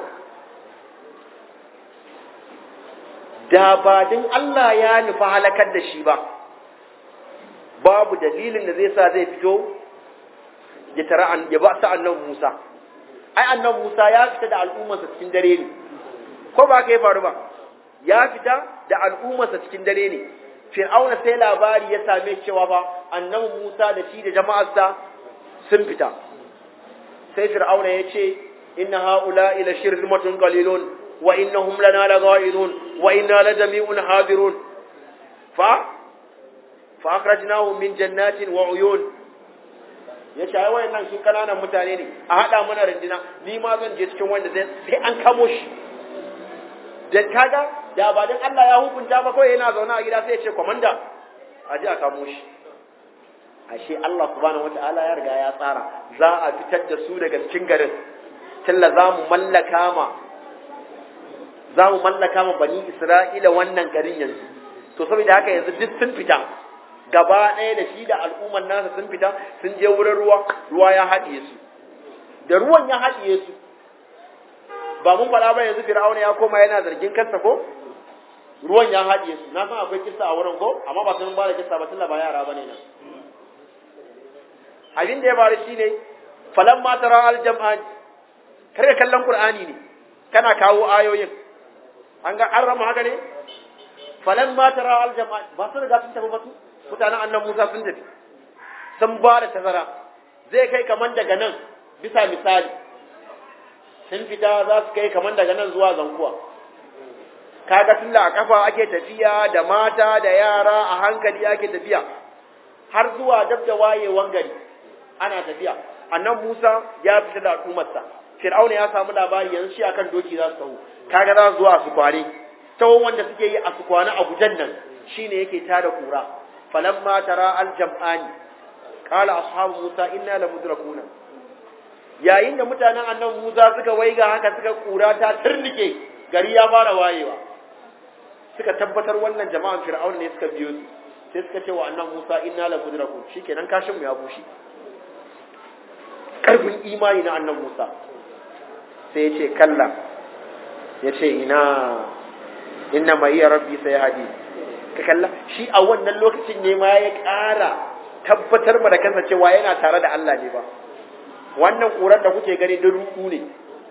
da ba din Allah ya nufa halakar da shi ba babu dalilin da zai sa zai fito ya tara an ya ba sa annabi Musa ai annabi Musa ya fita da al'ummarsa cikin dare ne ko ba ka yi faru ba ya fita da al'ummarsa cikin dare ne fir'auna sai labari ya same cewa ba annabi Musa da shi da jama'arsa sun fita sai fir'auna ya ce inna haula ila shirmatun qalilun wa innahum lana laghairun wa inna la jami'un hadirun fa fa akhrajnahum min jannatin wa uyun ya ce ai wayannan su kananan mutane ne a hada mana rindina ni ma zan je cikin wanda zai sai an kamo shi da kaga da ba dan Allah ya hukunta ba kawai yana zaune a gida sai ya ce komanda a ji a kamo shi ashe Allah subhanahu wata'ala ya riga ya tsara za a fitar da su daga cikin garin tilla za mu mallaka ma za mu mallaka ma bani Isra'ila wannan garin yanzu to saboda haka yanzu duk sun fita gaba ɗaya da shi da al'umman nasa sun fita sun je wurin ruwa ruwa ya haɗiye su da ruwan ya haɗiye su ba mun faɗa ba yanzu fir'auna ya koma yana zargin kansa ko ruwan ya haɗiye su na san akwai kissa a wurin ko amma ba sun ba da kissa ba tunda ba yara bane nan abin da ya faru shine falan ma tara aljam'an kare kallon qur'ani ne kana kawo ayoyin an ga an rama haka ne falan ma tara aljam'an ba su riga sun tafi ba su mutanen annan Musa sun tafi sun ba da tazara zai kai kaman daga nan bisa misali sun fita za su kai kaman daga nan zuwa zankuwa kaga tun da a kafa ake tafiya da mata da yara a hankali ake tafiya har zuwa dab da wayewan gari ana tafiya annan Musa ya fita da al'ummarsa Fir'auna ya samu labari yanzu shi akan doki za su taho kaga za su zo a su kwane tawon wanda suke yi a su kwane a gujan nan shine yake tada kura falamma tara al-jam'ani qala ashabu Musa inna lamudrakuna yayin da mutanen annan Musa suka waiga haka suka kura ta turnike gari ya fara wayewa suka tabbatar wannan jama'an Fir'auna ne suka biyo su sai suka ce wa annan Musa inna lamudrakun shikenan kashin mu ya bushe karfin imani na annan Musa sai ya ce kalla ya ce ina inna ma iya rabbi sai hadi ka kalla shi a wannan lokacin ne ma ya ƙara tabbatar ma da kansa cewa yana tare da Allah ne ba wannan ƙurar da kuke gani da ruku ne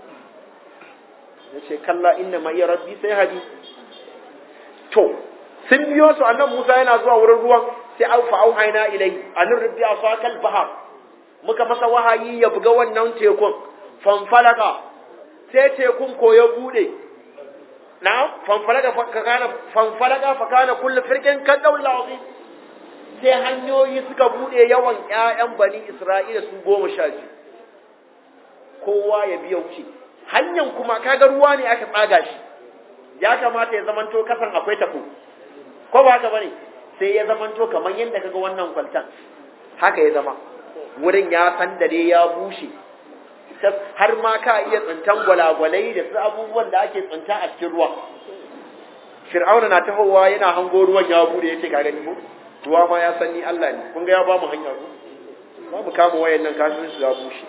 ya ce kalla inna ma iya rabbi sai hadi to sun biyo su annan Musa yana zuwa wurin ruwan sai au fa auhayna ilai anir rabbi asakal bahar muka masa wahayi ya buga wannan tekun fanfalaka sai tekun ko ya bude na fanfalaka fa kana fanfalaka fa kana kullu firqin kan dawla azim sai hanyoyi suka bude yawan ƴaƴan bani Isra'ila su goma sha biyu kowa ya biya wuce hanyar kuma kaga ruwa ne aka tsaga shi ya kamata ya zamanto kasan akwai tafo ko ba haka bane sai ya zamanto kamar yadda kaga wannan kwaltan haka ya zama wurin ya sandare ya bushe har ma ka iya tsintan gwalagwalai da su abubuwan da ake tsinta a cikin ruwa fir'auna na tahowa yana hango ruwan ya bude yace ka gani ko ruwa ma ya sanni Allah ne kun ga ya ba mu hanya ko ba mu kama wayan nan kasuwan su ya bushe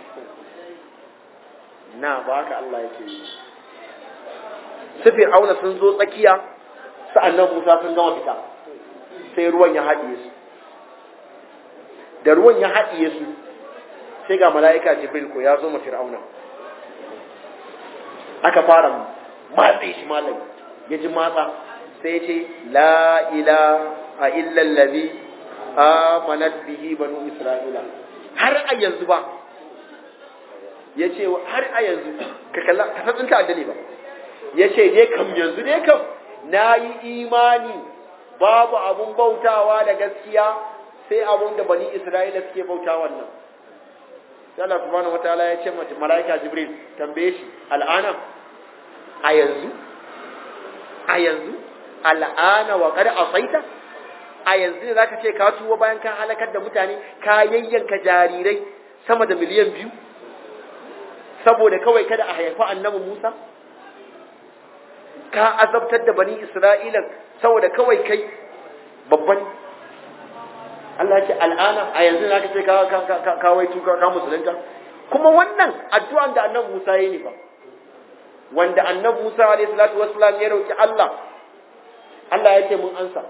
na ba haka Allah yake yi su fir'auna sun zo tsakiya sa'annan Musa sun gama fita sai ruwan ya haɗiye su da ruwan ya haɗiye su sai ga mala'ika jibril ko ya zo ma fir'auna aka fara matse shi malam ya ji matsa sai ya ce la ila a illallazi amanat bihi banu isra'ila har a yanzu ba ya ce har a yanzu ka kalla ka san tsinta addini ba ya ce dai kam yanzu dai kam na yi imani babu abun bautawa da gaskiya sai abun da bani isra'ila suke bauta wannan sai Allah subhanahu wataala ya ce mata malaika jibril tambaye shi al'ana a yanzu a yanzu al'ana wa qad asaita a yanzu ne zaka ce ka tuwo bayan ka halakar da mutane ka yayyanka jarirai sama da miliyan biyu saboda kawai kada a haifa annabi Musa ka azabtar da bani Isra'ila saboda kawai kai babban Allah ce al'ana a yanzu na ka ce ka wai tuka ka musulunta kuma wannan addu'an da annabi Musa ya yi ba wanda annabi Musa alayhi salatu wassalam ya roki Allah Allah ya ce mun ansa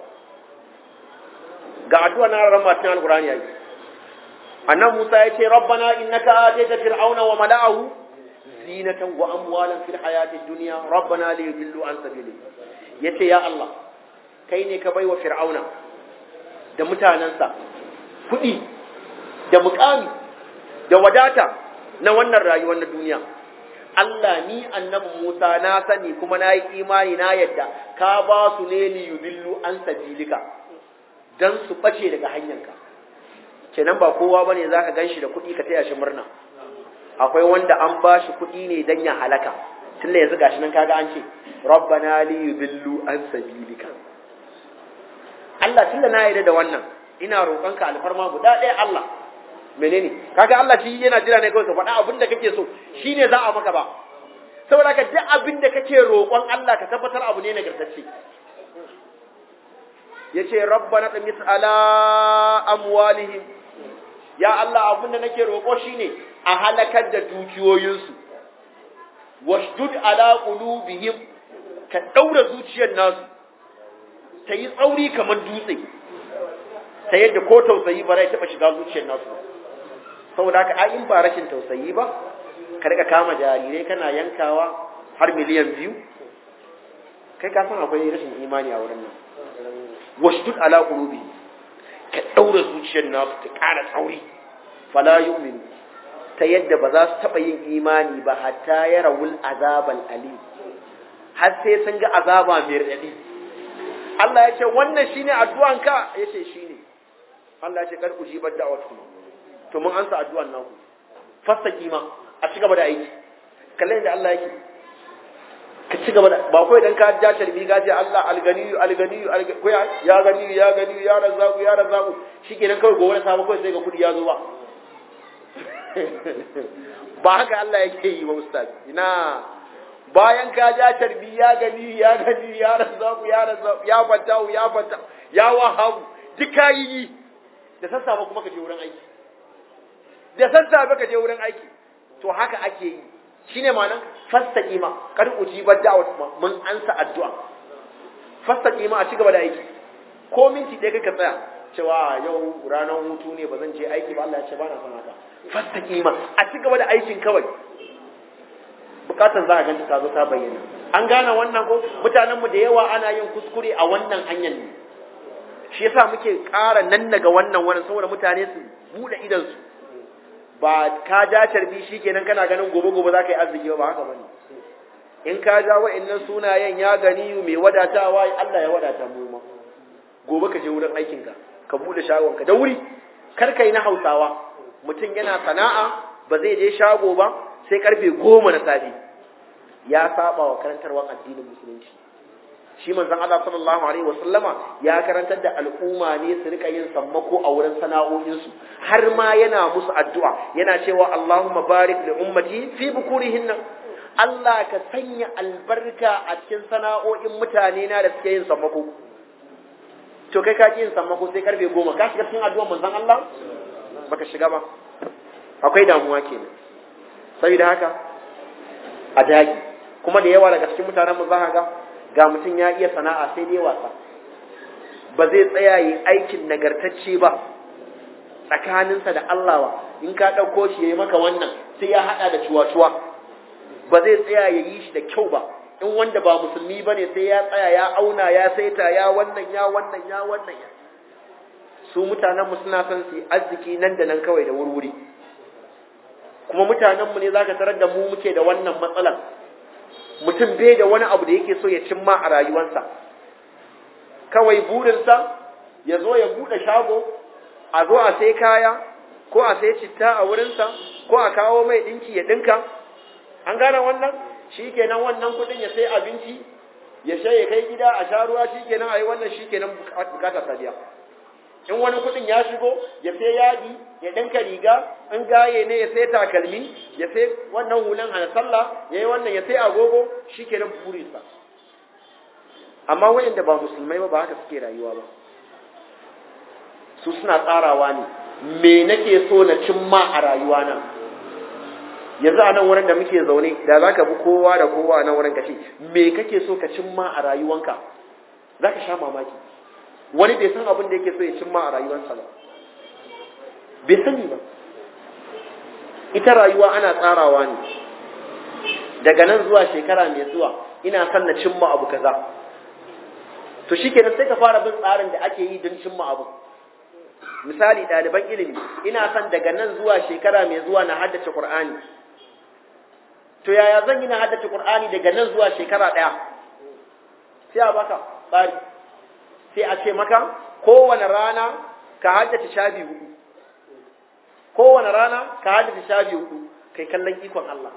ga addu'a na ran matin alqur'ani yayi annabi Musa ya ce rabbana innaka atayta fir'auna wa mala'ahu zinatan wa amwalan fil hayatid dunya rabbana liyudillu an sabili yace ya Allah kai ne ka baiwa fir'auna da mutanensa kuɗi da mukami da wadata na wannan rayuwar na duniya Allah ni annabi Musa na sani kuma na yi imani na yadda ka ba su ne li yudillu an sabilika dan su bace daga hanyarka kenan ba kowa bane zaka ganshi da kuɗi ka taya shi murna akwai wanda an ba shi kuɗi ne dan ya halaka tunda yanzu gashi nan kaga an ce rabbana li yudillu an sabilika Allah tunda na yarda da wannan ina roƙonka alfarma guda ɗaya Allah menene kaga Allah shi yana jira ne kawai ka faɗa abin da kake so shine za a maka ba saboda ka duk abin da kake roƙon Allah ka tabbatar abu ne nagartacce yace rabbana tamis ala amwalihim ya Allah abin da nake roƙo shine a halakar da dukiyoyinsu washdud ala qulubihim ka daura zuciyar nasu ta yi tsauri kamar dutse ta yadda ko tausayi ba zai taɓa shiga zuciyar nasu saboda haka ai in ba rashin tausayi ba ka rika kama jarirai kana yankawa har miliyan biyu kai ka san akwai rashin imani a wurin nan washdud ala qulubi ka daura zuciyar nasu ta ƙara tsauri fala yu'minu ta yadda ba za su taɓa yin imani ba hatta ya rawul azabal ali har sai sun ga azaba mai raɗaɗi Allah ya ce wannan shine addu'anka ya ce shine Allah ya ce kar ujibar da'watu to mun ansa addu'an naku fastaki ma a ci gaba da aiki kallon da Allah yake ka ci gaba da ba kawai dan ka ja tarbi ga ce Allah alganiyu alganiyu ko ya ganiyu ya ganiyu ya razzaku ya razzaku shikenan kawai gobe samu kawai sai ga kudi ya zo ba ba haka Allah yake yi wa ustaz ina bayan ka ja tarbi ya gani ya gani ya razzaku ya razzaku ya fatahu ya fata ya wahabu duk kayi yi da sassafe kuma ka je wurin aiki da sassafe ka je wurin aiki to haka ake yi shine ma'anar fastaqima kar ujibar da'wat mun ansa addu'a fastaqima a cigaba da aiki ko minti ɗaya ka tsaya cewa yau ranar hutu ne ba zan je aiki ba Allah ya ce ba na son haka fastaqima a cigaba da aikin kawai bukatan za a ganta ta zo ta bayyana an gane wannan ko mutanen mu da yawa ana yin kuskure a wannan hanyar ne shi yasa muke ƙara nan daga wannan wannan saboda mutane su bude idan su ba ka ja carbi shikenan kana ganin gobe gobe za ka yi arziki ba haka bane in ka ja wa'annan sunayen ya gani mai wadatawa Allah ya wadata mu ma gobe ka je wurin aikin ka ka bude shagon ka da wuri kar kai na Hausawa mutum yana sana'a ba zai je shago ba sai karfe goma na safe ya saba wa karantarwar addinin musulunci shi manzon Allah sallallahu alaihi wasallama ya karantar da al'umma ne su rika yin sammako a wurin sana'o'insu har ma yana musu addu'a yana cewa Allahumma barik li ummati fi bukurihinna Allah ka sanya albarka a cikin sana'o'in mutane na da suke yin sammako to kai ka ki yin sammako sai karfe goma ka shiga cikin addu'ar manzon Allah baka shiga ba akwai damuwa kenan saboda haka a dagi kuma da yawa daga cikin mutanen mu za ga ga mutum ya iya sana'a sai dai wasa ba zai tsaya yi aikin nagartacce ba tsakaninsa da Allah ba in ka ɗauko shi ya yi maka wannan sai ya haɗa da cuwa-cuwa ba zai tsaya ya yi shi da kyau ba in wanda ba musulmi ba ne sai ya tsaya ya auna ya saita ya wannan ya wannan ya wannan ya su mutanenmu suna son su yi arziki nan da nan kawai da wurwuri kuma mutanenmu ne za ka tarar da mu muke da wannan matsalar mutum bai da wani abu da yake so ya cimma a rayuwarsa kawai burinsa ya zo ya buɗe shago a zo a sai kaya ko a sai citta a wurinsa ko a kawo mai ɗinki ya ɗinka an gane wannan shi kenan wannan kuɗin ya sai abinci ya sha ya kai gida a sha ruwa shi kenan a yi wannan shi kenan bukatar sadiya in wani kuɗin ya shigo ya sai yadi ya ɗinka riga in gaye ne ya sai takalmi ya sai wannan hulan hana sallah ya yi wannan ya sai agogo shi ke nan burinsa amma wayanda ba musulmai ba ba haka suke rayuwa ba su suna tsarawa ne me nake so na cimma a rayuwa na yanzu a nan wurin da muke zaune da za ka bi kowa da kowa a nan wurin ka ce me kake so ka cimma a rayuwanka za ka sha mamaki wani bai san abin da yake so ya cimma a rayuwarsa ba bai sani ba ita rayuwa ana tsarawa ne daga nan zuwa shekara mai zuwa ina son na cimma abu kaza to shikenan sai ka fara bin tsarin da ake yi don cimma abu misali ɗaliban ilimi ina son daga nan zuwa shekara mai zuwa na haddace Qur'ani to yaya zan yi na haddace Qur'ani daga nan zuwa shekara ɗaya sai a baka tsari sai a ce maka kowane rana ka haddace shafi hudu kowane rana ka haddace shafi hudu kai kallon ikon Allah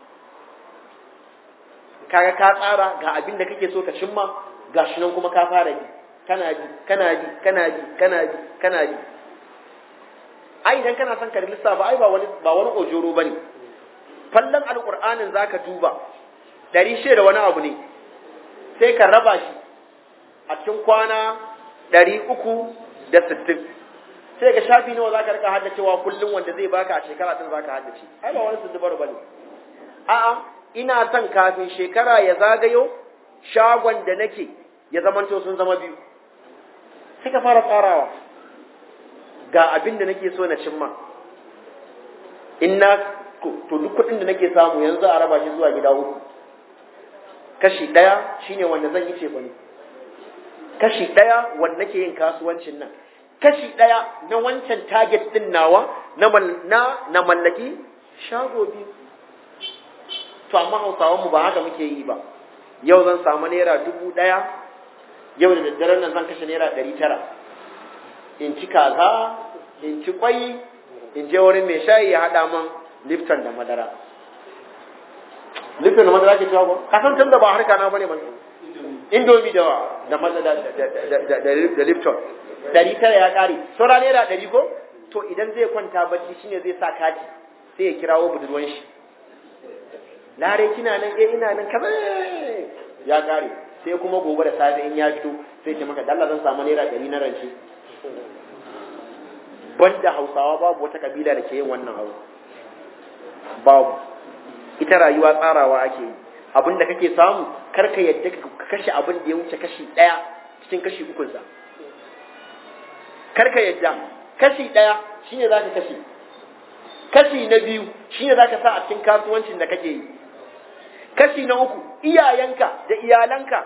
kaga ka tsara ga abin da kake so ka cimma ga shi nan kuma ka fara ji kana ji kana ji kana ji kana ji kana ji ai idan kana son ka lissafa ai ba wani ba wani ojoro bane fallan alqur'anin zaka duba dari da wani abu ne sai ka raba shi a cikin kwana ɗari uku da sittin sai ga shafi nawa za ka rika haddacewa kullum wanda zai baka a shekara ɗin za ka haddace ai ba wani sundubar ba ne a'a ina son kafin shekara ya zagayo shagon da nake ya zamanto sun zama biyu sai ka fara tsarawa ga abin da nake so na cimma in na to duk kuɗin da nake samu yanzu a raba shi zuwa gida uku kashi ɗaya shine wanda zan yi ce ne kashi ɗaya wanda nake yin kasuwancin nan kashi ɗaya na wancan target ɗin nawa na na mallaki shago biyu to amma hausawan mu ba haka muke yi ba yau zan samu naira dubu ɗaya yau da daddaren nan zan kashe naira ɗari tara in ci kaza in ci kwai in je wurin mai shayi ya haɗa man lifton da madara lifton da madara ke cewa ko kasan tun da ba harka na bane ban indomi da da da da lifton dari tara ya kare saura naira dari ko to idan zai kwanta bacci shine zai sa kati sai ya kirawo budurwan shi lare kina nan eh ina nan kaza ya kare sai kuma gobe da safe in ya fito sai ce maka dalla zan samu naira dari na rance banda hausawa babu wata kabila da ke yin wannan abu babu ita rayuwa tsarawa ake yi abin da kake samu kar ka yadda ka kashe abin da ya wuce kashi ɗaya cikin kashi ukunsa kar ka yadda kashi ɗaya shine za ka kashe kashi na biyu shine za ka sa a cikin kasuwancin da kake yi kashi na uku iyayenka da iyalanka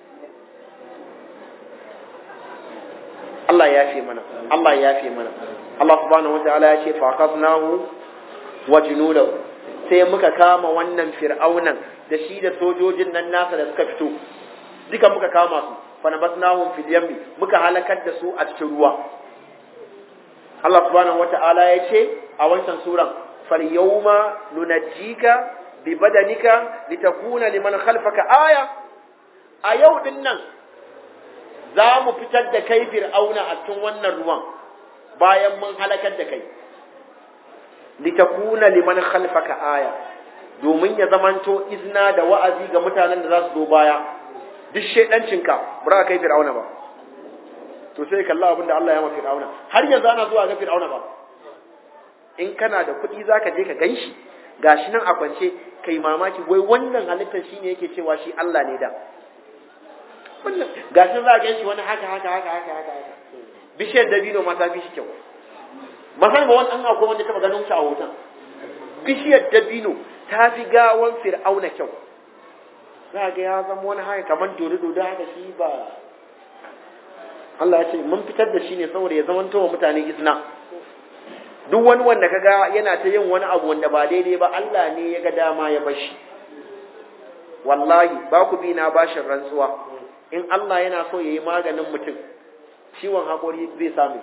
Allah ya fi mana Allah ya fi mana Allah subhanahu wa ta'ala ya ce fa akhadnahu wa junudahu sai muka kama wannan fir'aunan da shi da sojojin nan nasa da suka fito duka muka kama su fa nabasnahum fil yammi muka halakar da su a cikin ruwa Allah subhanahu wa ta'ala ya ce a wancan suran fal yawma nunajjika bi badanika litakuna liman khalfaka aya a yau din nan za mu fitar da kai fir'auna a cikin wannan ruwan bayan mun halakar da kai litakuna liman khalfaka aya domin ya zamanto izna da wa'azi ga mutanen da za su zo baya duk shedancinka ba za ka kai fir'auna ba to sai kalla abin da Allah ya ma fir'auna har yanzu ana zuwa ga fir'auna ba in kana da kuɗi zaka je ka ganshi gashi nan a kwance kai mamaki wai wannan halittar shine yake cewa shi Allah ne da wannan gashin za ka shi wani haka haka haka haka haka haka bishiyar dabino ma ta fi shi kyau masai ba wani an akwai wanda taba ganin shi a hoton bishiyar dabino ta fi gawan fir'auna kyau za ga ya zama wani haka kamar dodo dodo haka shi ba Allah ya ce mun fitar da shi ne saboda ya zama wa mutane izna duk wani wanda kaga yana ta yin wani abu wanda ba daidai ba Allah ne ya ga dama ya bashi wallahi ba ku bi na bashin rantsuwa in Allah yana so ya yi maganin mutum ciwon haƙori zai samu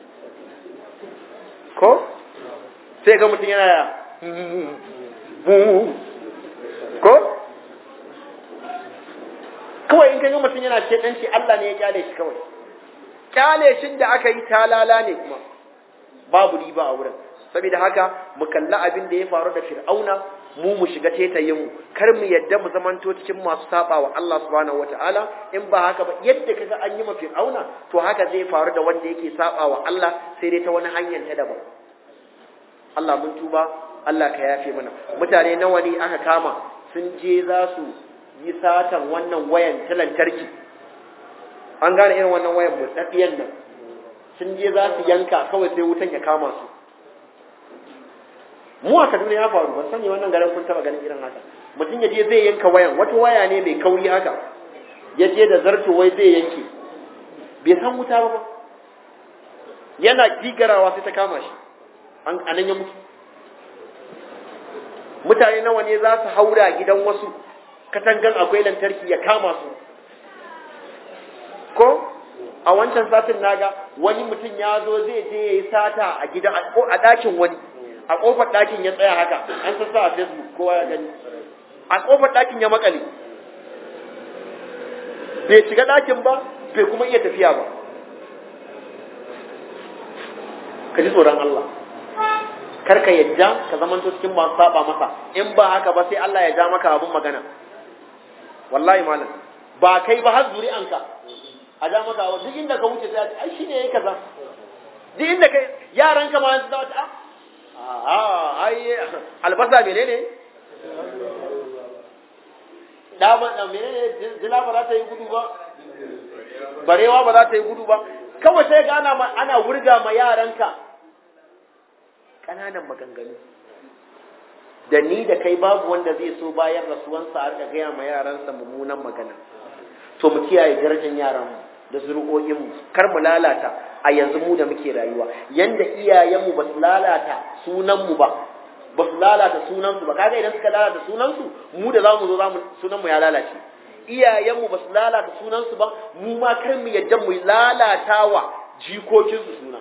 ko sai ga mutum yana ya ko kawai in ka ga mutum yana ce ɗanci Allah ne ya kyale shi kawai kyale shi da aka yi talala ne kuma babu riba a wurin saboda haka mu kalla abin da ya faru da fir'auna mu mu shiga tetayin mu kar mu yadda mu zamanto cikin masu saba wa Allah subhanahu wataala in ba haka ba yadda kaga an yi ma fir'auna to haka zai faru da wanda yake saba wa Allah sai dai ta wani hanyar ta daban Allah mun tuba Allah ka yafe mana mutane nawa ne aka kama sun je za su yi satan wannan wayan ta lantarki an gane irin wannan wayan mutsatsiyan nan sun je za su yanka kawai sai wutan ya kama su mu a Kaduna ya faru ban sani wannan garin kun taba ganin irin haka mutum ya je zai yanka wayan wata waya ne mai kauri haka ya je da zarto wai zai yanke bai san wuta ba yana gigarawa sai ta kama shi an anan ya mutu mutane nawa ne za su haura gidan wasu katangan akwai lantarki ya kama su ko a wancan satin naga wani mutum ya zo zai je ya yi sata a gidan a ɗakin wani a ƙofar ɗakin ya tsaya haka an sassa a facebook kowa ya gani a ƙofar ɗakin ya makale bai shiga ɗakin ba bai kuma iya tafiya ba ka ji tsoron Allah kar ka yadda ka zamanto cikin masu saba masa in ba haka ba sai Allah ya ja maka abun magana wallahi malam ba kai ba har zuri'anka a ja maka abu duk inda ka wuce sai ai shine yayi kaza duk inda kai yaran ka ma su da ta a ai albasa menene da ba menene zila ba za ta yi gudu ba barewa ba za ta yi gudu ba kawai sai ga ana ana wurga ma yaranka kananan maganganu da ni da kai babu wanda zai so bayan rasuwansa a rika gaya ma yaransa mummunan magana to mu kiyaye darajar yaranmu da zuri'o'inmu kar mu lalata a yanzu mu da muke rayuwa yanda iyayenmu ba su lalata sunanmu ba ba su lalata sunansu ba kaga idan suka lalata sunansu mu da zamu zo zamu sunanmu ya lalace iyayenmu ba su lalata sunansu ba mu ma kar mu yadda mu lalatawa jikokinsu suna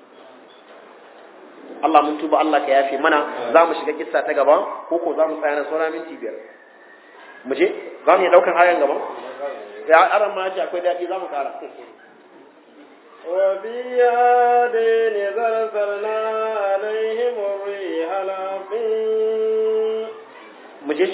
Allah mun tuba Allah ka yafe mana za mu shiga kissa ta gaba ko ko za mu tsaya na sauran minti biyar mu je za mu yi ɗaukan ayan gaba ya aran ma ce akwai daɗi za mu ƙara وفي هذين زرزرنا عليهم الريح العقيم mu je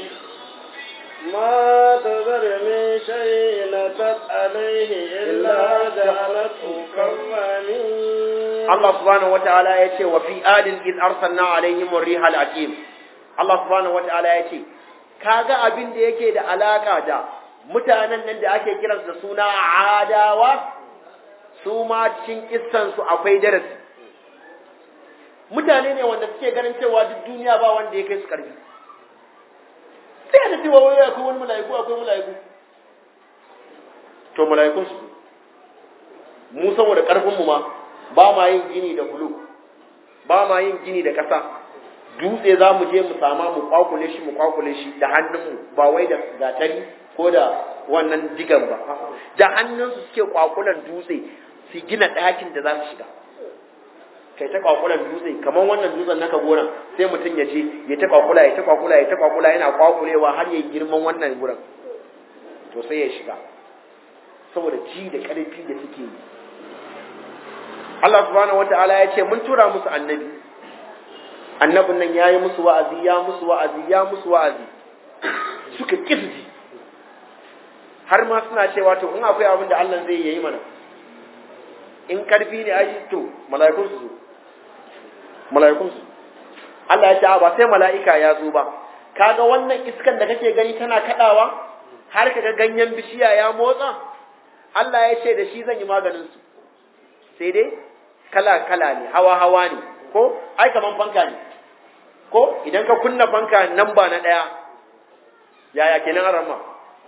ما تذر من شيء نتت عليه إلا جعلته كالرميم Allah subhanahu wataala ya ce wa fi adin id arsalna alaihim ar-riha al-aqim Allah subhanahu wataala ya ce kaga abin da yake da alaka da mutanen nan da ake kiransu da suna adawa su ma cikin kissan su akwai darasi mutane ne wanda suke ganin cewa duk duniya ba wanda ya kai su karfi sai da cewa wai akwai wani mala'iku akwai mala'iku to mala'ikun su mu saboda karfin mu ma ba ma yin gini da bulu ba ma yin gini da ƙasa dutse za mu je mu sama mu kwakule shi mu kwakule shi da hannunmu ba wai da gatari ko da wannan digan ba da hannunsu suke kwakulan dutse su gina ɗakin da za su shiga kai ta kwakulan dutse kamar wannan dutsen naka gonan sai mutum ya je ya ta kwakula ya ta kwakula ya ta kwakula yana kwakulewa har ya girman wannan gurin to sai ya shiga saboda ji da ƙarfi da suke yi Allah subhanahu wata'ala ya ce mun tura musu annabi annabin nan ya yi musu wa'azi ya musu wa'azi ya musu wa'azi suka kirji har ma suna cewa to in akwai abin da Allah zai yi mana in karfi ne ai to mala'ikun su zo mala'ikun su Allah ya ce ba sai mala'ika ya zo ba kaga wannan iskan da kake gani tana kadawa har kaga ganyen bishiya ya motsa Allah ya ce da shi zan yi maganin su sai dai kala-kala ne hawa-hawa ne ko ai kaman fanka ne ko idan ka kunna fanka nan ba na ɗaya yaya kenan an rama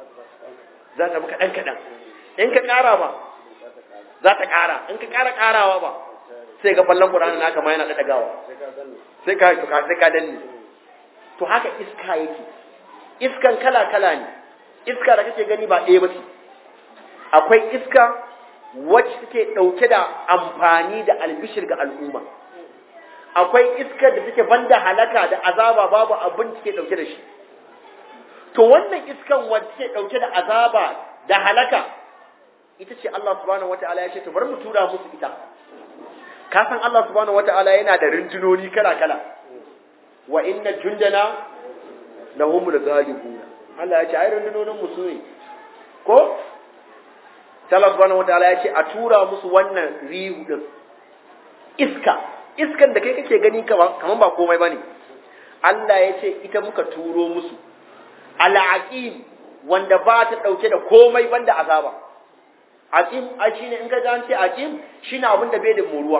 za ta maka ɗan kaɗan in ka ƙara ba za ta ƙara in ka ƙara ƙarawa ba sai ga fallon ƙuranin naka ma yana ɗaɗagawa sai ka sai ka danne to haka iska yake iskan kala-kala ne iska da kake gani ba ɗaya ba ce akwai iska wacce take ɗauke da amfani da albishir ga al'umma akwai iskar da take banda halaka da azaba babu abin take ɗauke da shi to wannan iskan wacce take ɗauke da azaba da halaka ita ce Allah subhanahu wata'ala ya ce to bari mu tura musu ita ka san Allah subhanahu wata'ala yana da rundunoni kala kala wa inna jundana lahumul ghalibun Allah ya ce ai rundunonin mu su ne ko Allah subhanahu wataala ya ce a tura musu wannan rihu din iska iskan da kai kake gani kaman ba komai bane Allah ya ce ita muka turo musu al'aqim wanda ba ta dauke da komai banda azaba aqim a shine in ka ga an ce aqim shine abin da bai da muruwa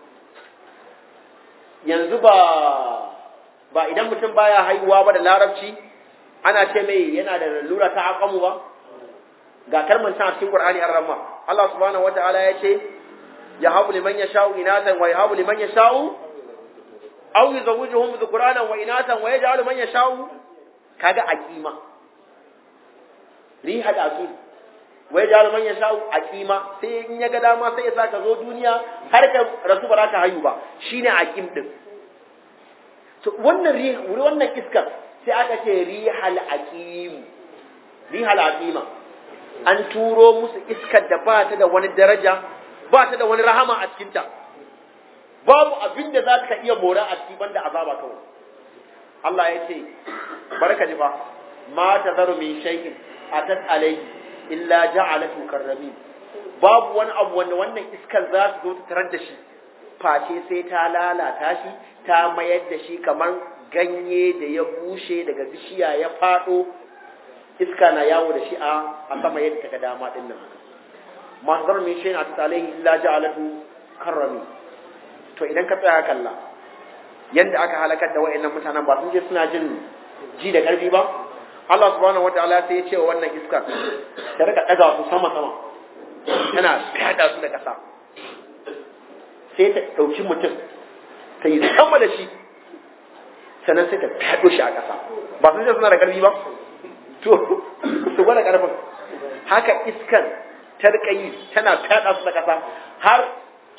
yanzu ba ba idan mutum baya haihuwa ba da larabci ana ce mai yana da lura ta aqamu ba ga kalmar can a cikin Qur'ani an ramma Allah subhanahu wataala ya ce ya habu liman yasha'u inatan wa yahabu liman yasha'u aw yuzawwijuhum dhukranan wa inatan wa yaj'alu man yasha'u kaga aqima riha da aqim wa yaj'alu man yasha'u aqima sai in ya ga dama sai ya saka zo duniya har ka rasu ba za ka hayu ba shine aqim din to wannan riha wannan iskar sai aka ce rihal aqim rihal aqima an turo musu iskar da ba ta da wani daraja ba ta da wani rahama a cikinta babu abin da za ka iya mora a cikin banda azaba kawai Allah ya ce barka ji ba ma ta zaru min shay'in atat alayhi illa ja'alatu karrami babu wani abu wanda wannan iskar za ta zo ta tarar da shi face sai ta lalata shi ta mayar da shi kamar ganye da ya bushe daga bishiya ya fado iska na yawo da shi a sama yadda ta dama din nan masu min shi na tattalin illa ja'alatu karrami to idan ka tsaya kalla yadda aka halakar da wa'annan mutanen ba sun je suna jin ji da karfi ba Allah subhanahu wataala sai ya ce wa wannan iska ta rika daga su sama sama tana kada su da kasa sai ta dauki mutum ta yi sama da shi sannan sai ta fado shi a kasa ba sun je suna da karfi ba to su gwada karfin haka iskan ta rika yi tana fada su da kasa har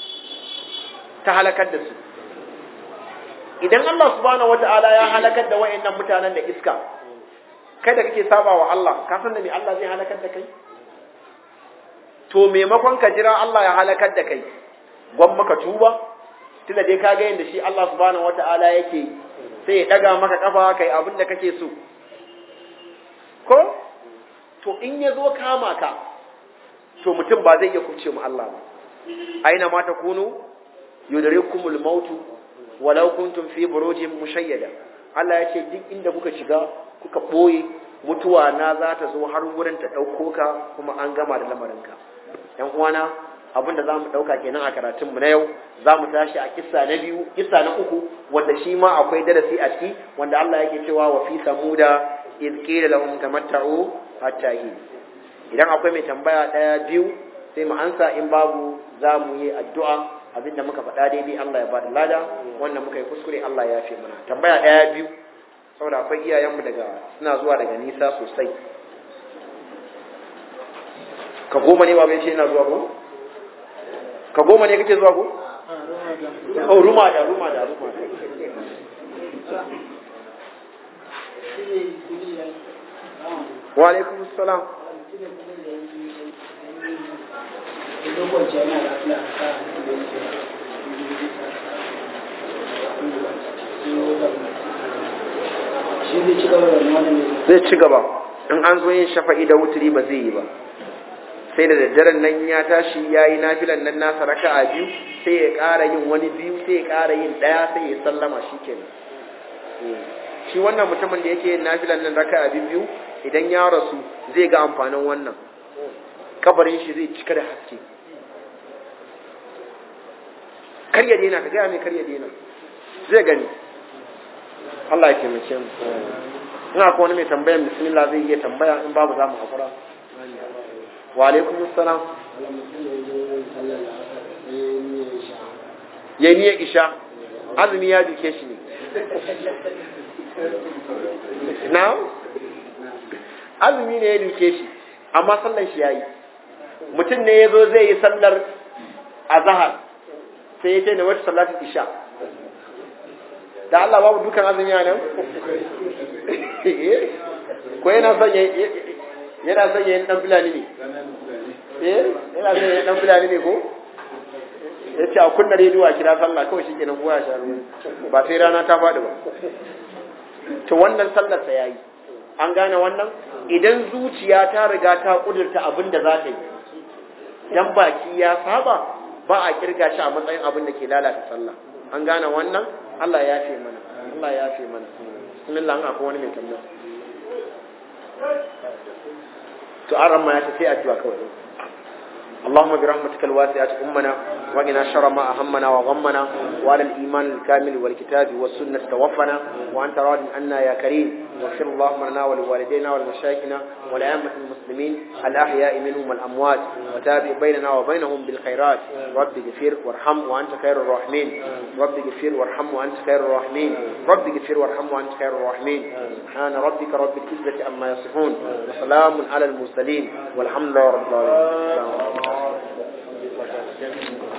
ta halakar da su idan Allah subhanahu wata'ala ya halakar da wayannan mutanen da iska kai da kake saba wa Allah ka san da me Allah zai halakar da kai to maimakon ka jira Allah ya halakar da kai gwan maka tuba tunda dai ka ga yanda shi Allah subhanahu wata'ala yake sai ya daga maka kafa kai abin da kake so ko to in ya zo kama ka to mutum ba zai iya kubce mu Allah ba aina ma takunu yudrikumul mautu walau kuntum fi burujin mushayyada Allah ya ce duk inda kuka shiga kuka boye mutuwa na za ta zo har wurin ta dauko ka kuma an gama da lamarinka yan uwana abin da zamu dauka kenan a karatun mu na yau zamu tashi a kissa na biyu kissa na uku wanda shi ma akwai darasi a ciki wanda Allah yake cewa wa fi samuda iz qila lahum tamatta'u hatta hin idan akwai mai tambaya daya biyu sai mu ansa in babu zamu yi addu'a abinda muka faɗa daidai Allah ya bada lada wannan muka yi kuskure Allah ya fi mana tambaya ɗaya biyu saboda akwai iyayenmu daga suna zuwa daga nisa sosai ka goma ne ba bai ce ina zuwa ko ka goma ne kake zuwa ko oh ruma da ruma da ruma da wa alaikum salam zai ci gaba in an zo yin shafa'i da wuturi ba zai yi ba sai da daddaren nan ya tashi ya yi nafilan nan nasa raka a biyu sai ya ƙara yin wani biyu sai ya ƙara yin ɗaya sai ya sallama shi kenan shi wannan mutumin da yake yin nafilan nan raka a biyu idan ya rasu zai ga amfanin wannan kabarin shi zai cika da haske kar ya daina ka gaya mai kar ya daina zai gani Allah ya taimake mu ina ko wani mai tambaya bismillah zai iya tambaya in babu za mu hakura wa alaikum assalam ya niya isha azumi ya duke shi ne na azumi ne ya duke shi amma sallan shi yayi mutum ne ya zo zai yi sallar azhar sai ya ce da wata salatin isha da Allah babu dukan azumi a nan ko yana son ya yana son ya dan fulani ne eh yana son ya dan fulani ne ko ya ce a kunna rediyo a kira sallah kawai shi kenan kowa sha ruwa ba sai rana ta faɗi ba to wannan sallar sa yayi an gane wannan idan zuciya ta riga ta kudurta abin da za ta yi dan baki ya saba ba a kirga shi a matsayin abin da ke lalata sallah an gane wannan Allah ya fi mana Allah ya fi mana bismillah an akwai wani mai tambaya to an ramma ya ta sai addu'a kawai اللهم برحمتك الواسعة أمنا وقنا شر ما أهمنا وغمنا وعلى الإيمان الكامل والكتاب والسنة توفنا وأنت راض عنا يا كريم واغفر اللهم لنا ولوالدينا ولمشايخنا ولأئمة المسلمين الأحياء منهم والأموات وتابع بيننا وبينهم بالخيرات رب اغفر وارحم وأنت خير الراحمين رب اغفر وارحم وأنت خير الراحمين رب اغفر وارحم وأنت خير الراحمين سبحان ربك رب العزة عما يصفون وسلام على المرسلين والحمد لله رب العالمين Thank you.